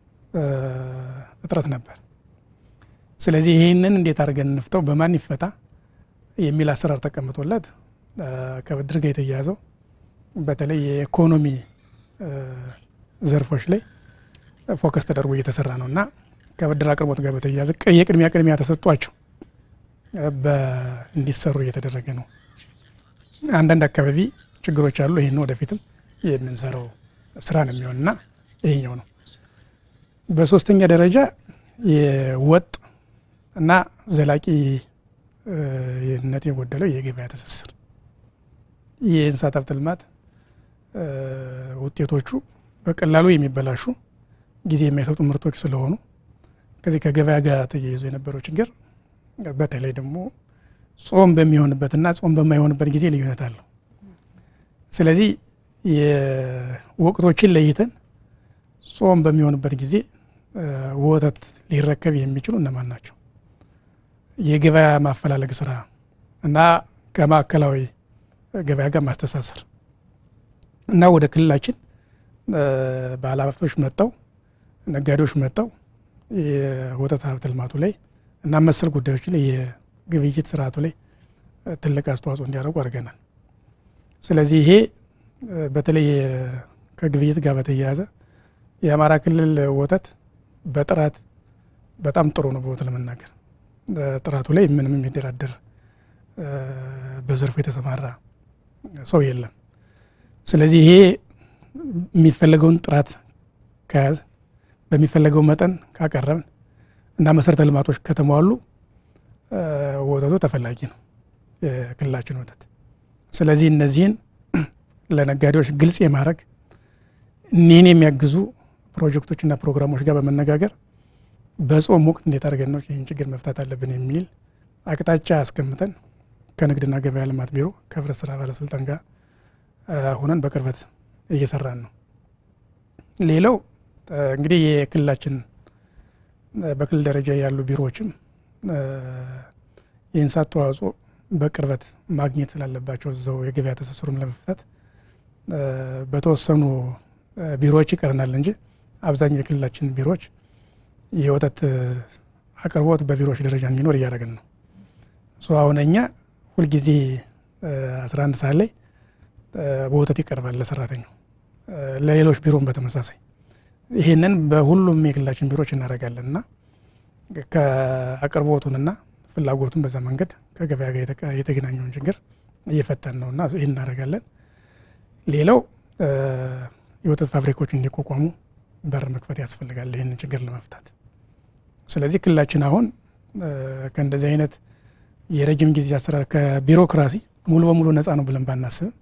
እጥረት ነበር። ስለዚህ ይህንን እንዴት አድርገን እንፍተው፣ በማን ይፈታ የሚል አሰራር ተቀምጦለት ከብድር ጋር የተያያዘው በተለይ የኢኮኖሚ ዘርፎች ላይ ፎከስ ተደርጎ እየተሰራ ነው እና ከብድር አቅርቦት ጋር በተያያዘ የቅድሚያ ቅድሚያ ተሰጧቸው እንዲሰሩ እየተደረገ ነው። አንዳንድ አካባቢ ችግሮች አሉ። ይህን ወደፊትም የምንሰራው ስራ ነው የሚሆንና ይሄኛው ነው። በሶስተኛ ደረጃ የወጥ እና ዘላቂነት የጎደለው የገበያ ትስስር የእንስሳት ሀብት ልማት ውጤቶቹ በቀላሉ የሚበላሹ ጊዜ የማይሰጡ ምርቶች ስለሆኑ ከዚህ ከገበያ ጋር ተያይዞ የነበረው ችግር በተለይ ደግሞ ጾም በሚሆንበትና ጾም በማይሆንበት ጊዜ ልዩነት አለው። ስለዚህ የወቅቶችን ለይተን ጾም በሚሆንበት ጊዜ ወተት ሊረከብ የሚችሉ እነማን ናቸው? የገበያ ማፈላለግ ስራ እና ከማዕከላዊ ገበያ ጋር ማስተሳሰር እና ወደ ክልላችን ባለሀብቶች መጥተው ነጋዴዎች መጥተው የወተት ሀብት ልማቱ ላይ እና መሰል ጉዳዮች ላይ የግብይት ስርዓቱ ላይ ትልቅ አስተዋጽኦ እንዲያደርጉ አድርገናል። ስለዚህ ይሄ በተለይ ከግብይት ጋር በተያያዘ የአማራ ክልል ወተት በጥራት በጣም ጥሩ ነው። በወት ለመናገር ጥራቱ ላይ ምንም የሚደራደር በዘርፉ የተሰማራ ሰው የለም። ስለዚህ ይሄ የሚፈለገውን ጥራት ከያዝ በሚፈለገው መጠን ካቀረብን እና መሰረተ ልማቶች ከተሟሉ ወተቱ ተፈላጊ ነው የክልላችን ወተት። ስለዚህ እነዚህን ለነጋዴዎች ግልጽ የማድረግ እኒህን የሚያግዙ ፕሮጀክቶችና ፕሮግራሞች ጋር በመነጋገር በጾም ወቅት እንዴት አድርገን ነው ይህን ችግር መፍታት አለብን የሚል አቅጣጫ አስቀምጠን ከንግድና ገበያ ልማት ቢሮ ከህብረት ስራ ባለስልጣን ጋር ሁነን በቅርበት እየሰራን ነው። ሌላው እንግዲህ የክልላችን በክልል ደረጃ ያሉ ቢሮዎችም የእንስሳት ተዋጽኦ በቅርበት ማግኘት ስላለባቸው እዛው የገበያ ትስስሩም ለመፍታት በተወሰኑ ቢሮዎች ይቀረናል እንጂ አብዛኛው የክልላችን ቢሮዎች የወተት አቅርቦት በቢሮዎች ደረጃ እንዲኖር እያደረግን ነው። አሁን እኛ ሁልጊዜ 11 ሰዓት ላይ በወተት ይቀርባል ለሰራተኛው፣ ለሌሎች ቢሮም በተመሳሳይ ይህንን በሁሉም የክልላችን ቢሮዎች እናደርጋለን እና ከአቅርቦቱንና ፍላጎቱን በዛ መንገድ ከገበያ ጋር የተገናኘውን ችግር እየፈታን ነው እና ይህን እናደርጋለን። ሌላው የወተት ፋብሪካዎች እንዲቋቋሙ በር መክፈት ያስፈልጋል ይህንን ችግር ለመፍታት። ስለዚህ ክልላችን አሁን ከእንደዚህ አይነት የረጅም ጊዜ አሰራር ከቢሮክራሲ ሙሉ በሙሉ ነፃ ነው ብለን ባናስብም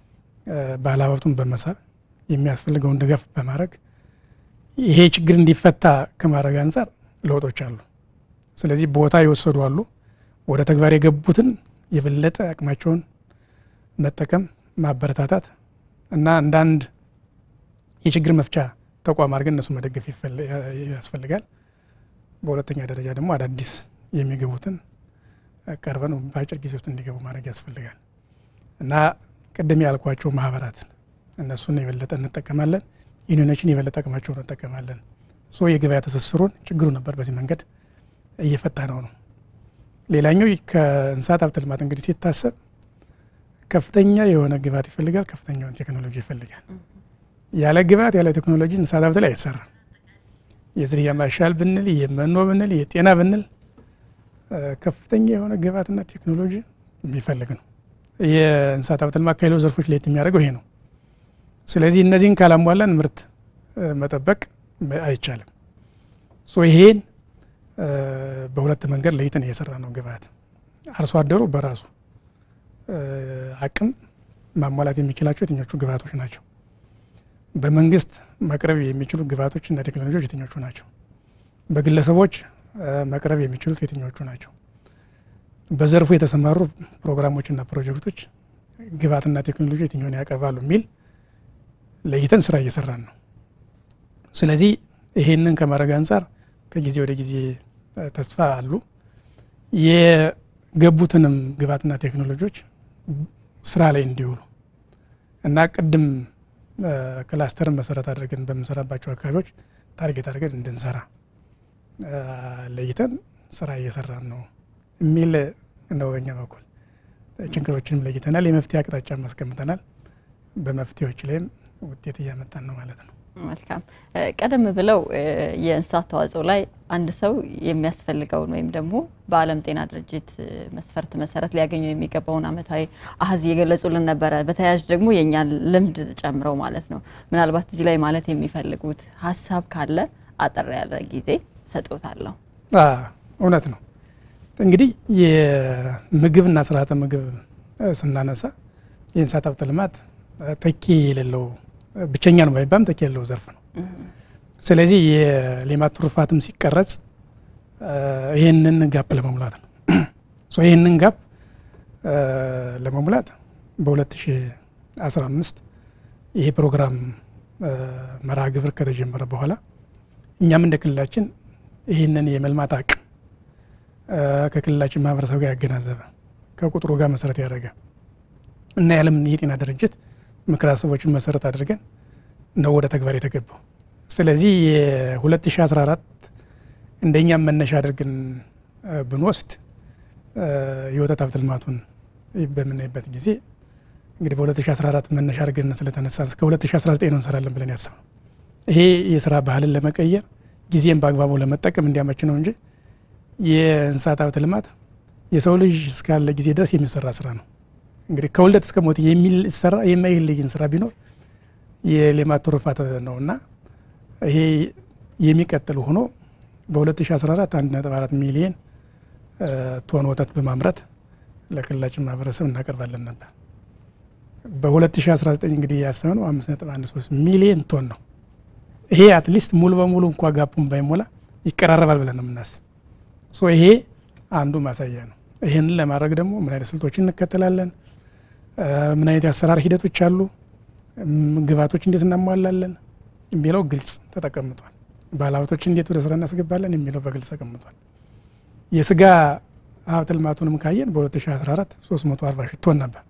ባለሀብቱን በመሳብ የሚያስፈልገውን ድጋፍ በማድረግ ይሄ ችግር እንዲፈታ ከማድረግ አንጻር ለውጦች አሉ። ስለዚህ ቦታ የወሰዱ አሉ። ወደ ተግባር የገቡትን የበለጠ አቅማቸውን መጠቀም ማበረታታት እና አንዳንድ የችግር መፍቻ ተቋም አድርገን እነሱ መደገፍ ያስፈልጋል። በሁለተኛ ደረጃ ደግሞ አዳዲስ የሚገቡትን ቀርበን በአጭር ጊዜ ውስጥ እንዲገቡ ማድረግ ያስፈልጋል እና ቅድም ያልኳቸው ማህበራትን እነሱን የበለጠ እንጠቀማለን። ዩኒዮኖችን የበለጠ አቅማቸውን እንጠቀማለን። ሶ የገበያ ትስስሩን ችግሩ ነበር፣ በዚህ መንገድ እየፈታ ነው ነው። ሌላኛው ከእንስሳት ሀብት ልማት እንግዲህ ሲታሰብ ከፍተኛ የሆነ ግብዓት ይፈልጋል፣ ከፍተኛ የሆነ ቴክኖሎጂ ይፈልጋል። ያለ ግብዓት ያለ ቴክኖሎጂ እንስሳት ሀብት ላይ አይሰራም። የዝርያ ማሻል ብንል የመኖ ብንል የጤና ብንል ከፍተኛ የሆነ ግብዓትና ቴክኖሎጂ የሚፈልግ ነው። የእንስሳት ሀብት ልማት ከሌሎች ዘርፎች ለየት የሚያደርገው ይሄ ነው። ስለዚህ እነዚህን ካላሟላን ምርት መጠበቅ አይቻልም። ሶ ይሄን በሁለት መንገድ ለይተን እየሰራ ነው። ግብዓት አርሶ አደሩ በራሱ አቅም ማሟላት የሚችላቸው የትኞቹ ግብዓቶች ናቸው? በመንግስት መቅረብ የሚችሉ ግብዓቶች እና ቴክኖሎጂዎች የትኞቹ ናቸው? በግለሰቦች መቅረብ የሚችሉት የትኞቹ ናቸው? በዘርፉ የተሰማሩ ፕሮግራሞችና ፕሮጀክቶች ግብዓትና ቴክኖሎጂ የትኛውን ያቀርባሉ የሚል ለይተን ስራ እየሰራን ነው። ስለዚህ ይሄንን ከማድረግ አንጻር ከጊዜ ወደ ጊዜ ተስፋ አሉ። የገቡትንም ግብዓትና ቴክኖሎጂዎች ስራ ላይ እንዲውሉ እና ቅድም ክላስተርን መሰረት አድርገን በምንሰራባቸው አካባቢዎች ታርጌት አድርገን እንድንሰራ ለይተን ስራ እየሰራን ነው የሚል ነው። በኛ በኩል ችግሮችንም ለይተናል፣ የመፍትሄ አቅጣጫ አስቀምጠናል። በመፍትሄዎች ላይም ውጤት እያመጣን ነው ማለት ነው። መልካም። ቀደም ብለው የእንስሳት ተዋጽኦ ላይ አንድ ሰው የሚያስፈልገውን ወይም ደግሞ በዓለም ጤና ድርጅት መስፈርት መሰረት ሊያገኘው የሚገባውን ዓመታዊ አሀዝ እየገለጹልን ነበረ። በተያያዥ ደግሞ የእኛን ልምድ ጨምረው ማለት ነው። ምናልባት እዚህ ላይ ማለት የሚፈልጉት ሀሳብ ካለ አጠር ያለ ጊዜ ሰጥዎታለሁ። እውነት ነው። እንግዲህ የምግብና ስርዓተ ምግብ ስናነሳ የእንስሳት ሀብት ልማት ተኪ የሌለው ብቸኛ ነው ባይባልም ተኪ የሌለው ዘርፍ ነው። ስለዚህ የሌማት ትሩፋትም ሲቀረጽ ይህንን ጋፕ ለመሙላት ነው። ይህንን ጋፕ ለመሙላት በ2015 ይሄ ፕሮግራም መርሃ ግብር ከተጀመረ በኋላ እኛም እንደ ክልላችን ይህንን የመልማት አቅም ከክልላችን ማህበረሰብ ጋር ያገናዘበ ከቁጥሩ ጋር መሰረት ያደረገ እና የዓለም የጤና ድርጅት ምክረ ሀሳቦችን መሰረት አድርገን ነው ወደ ተግባር የተገባው። ስለዚህ የ2014 እንደኛም መነሻ አድርገን ብንወስድ የወተት ሀብት ልማቱን በምናይበት ጊዜ እንግዲህ በ2014 መነሻ አድርገን ስለተነሳ እስከ 2019 ነው እንሰራለን ብለን ያሰብነው። ይሄ የስራ ባህልን ለመቀየር ጊዜን በአግባቡ ለመጠቀም እንዲያመች ነው እንጂ የእንስሳት ሀብት ልማት የሰው ልጅ እስካለ ጊዜ ድረስ የሚሰራ ስራ ነው። እንግዲህ ከውልደት እስከ ሞት የሚሰራ የማይለይን ስራ ቢኖር የሌማት ትሩፋት ነው እና ይሄ የሚቀጥል ሆኖ በ2014 1.4 ሚሊየን ቶን ወተት በማምረት ለክልላችን ማህበረሰብ እናቀርባለን ነበር። በ2019 እንግዲህ ያሰብነው 5.13 ሚሊየን ቶን ነው። ይሄ አትሊስት ሙሉ በሙሉ እንኳ ጋፑን ባይሞላ ይቀራረባል ብለን ነው የምናስብ። ሶ ይሄ አንዱ ማሳያ ነው። ይህንን ለማድረግ ደግሞ ምን አይነት ስልቶችን እንከተላለን፣ ምን አይነት የአሰራር ሂደቶች አሉ፣ ግብዓቶች እንዴት እናሟላለን የሚለው ግልጽ ተቀምጧል። ባለሀብቶች እንዴት ወደ ስራ እናስገባለን የሚለው በግልጽ ተቀምጧል። የስጋ ሀብት ልማቱንም ካየን በ2014 340 ሺህ ቶን ነበር።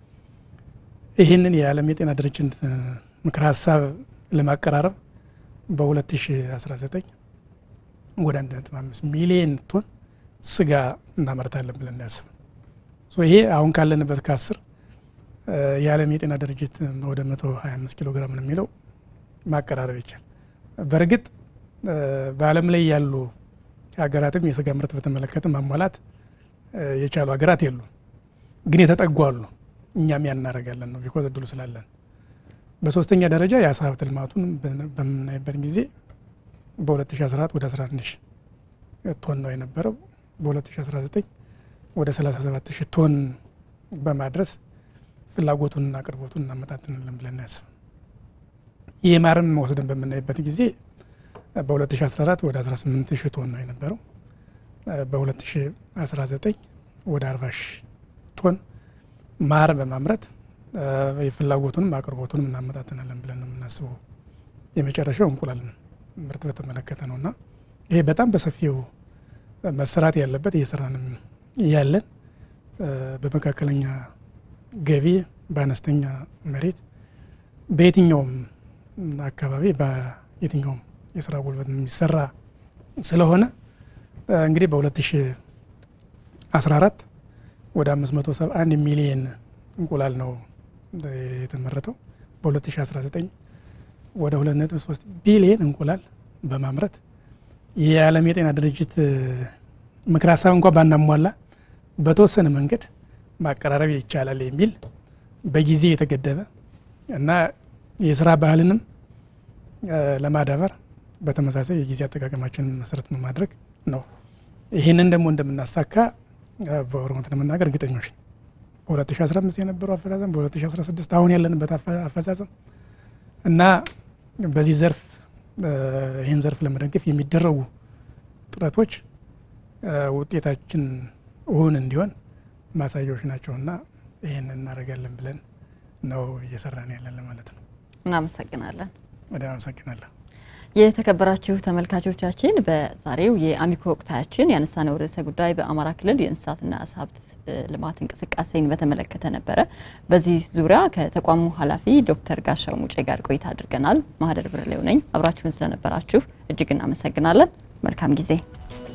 ይህንን የዓለም የጤና ድርጅት ምክረ ሀሳብ ለማቀራረብ በ2019 ወደ 1.5 ሚሊየን ቶን ስጋ እናመርታለን ብለን ያስብ ይሄ አሁን ካለንበት ከአስር የዓለም የጤና ድርጅት ወደ 125 ኪሎ ግራም ነው የሚለው ማቀራረብ ይቻል። በእርግጥ በዓለም ላይ ያሉ ሀገራትም የስጋ ምርት በተመለከተ ማሟላት የቻሉ ሀገራት የሉ፣ ግን የተጠጉ አሉ። እኛም ያን እናደርጋለን ነው ቢኮዝ እድሉ ስላለን። በሶስተኛ ደረጃ የአሳ ሀብት ልማቱን በምናይበት ጊዜ በ2014 ወደ 11 ሺህ ቶን ነው የነበረው። በ2019 ወደ 37 ሺህ ቶን በማድረስ ፍላጎቱንና አቅርቦቱን እናመጣጥናለን ብለን ያስብ። ይህ ማርም ወስደን በምናይበት ጊዜ በ2014 ወደ 18 ሺህ ቶን ነው የነበረው። በ2019 ወደ 40 ሺህ ቶን ማር በማምረት የፍላጎቱንም አቅርቦቱንም እናመጣጥናለን ብለን ነው የምናስበው። የመጨረሻው እንቁላል ምርት በተመለከተ ነው እና ይሄ በጣም በሰፊው መሰራት ያለበት እየሰራንም ያለን በመካከለኛ ገቢ በአነስተኛ መሬት በየትኛውም አካባቢ በየትኛውም የስራ ጉልበት የሚሰራ ስለሆነ እንግዲህ በ2014 ወደ 571 ሚሊየን እንቁላል ነው የተመረተው። በ2019 ወደ 2.3 ቢሊየን እንቁላል በማምረት የዓለም የጤና ድርጅት ምክር ሀሳብ እንኳ ባናሟላ በተወሰነ መንገድ ማቀራረብ ይቻላል የሚል በጊዜ የተገደበ እና የስራ ባህልንም ለማዳበር በተመሳሳይ የጊዜ አጠቃቀማችንን መሰረት በማድረግ ነው። ይህንን ደግሞ እንደምናሳካ በኦሮሞት ለመናገር እርግጠኞች በ2015 የነበረው አፈጻጸም በ2016 አሁን ያለንበት አፈጻጸም እና በዚህ ዘርፍ ይህን ዘርፍ ለመደገፍ የሚደረጉ ጥረቶች ውጤታችን እውን እንዲሆን ማሳያዎች ናቸውና ይህን እናደርጋለን ብለን ነው እየሰራን ያለን ማለት ነው። እናመሰግናለን። ወደ አመሰግናለሁ። የተከበራችሁ ተመልካቾቻችን በዛሬው የአሚኮ ወቅታችን ያነሳነው ርዕሰ ጉዳይ በአማራ ክልል የእንስሳትና ዓሳ ሀብት ልማት እንቅስቃሴን በተመለከተ ነበረ። በዚህ ዙሪያ ከተቋሙ ኃላፊ ዶክተር ጋሻው ሙጬ ጋር ቆይታ አድርገናል። ማህደር ብርሌው ነኝ። አብራችሁን ስለነበራችሁ እጅግ እናመሰግናለን። መልካም ጊዜ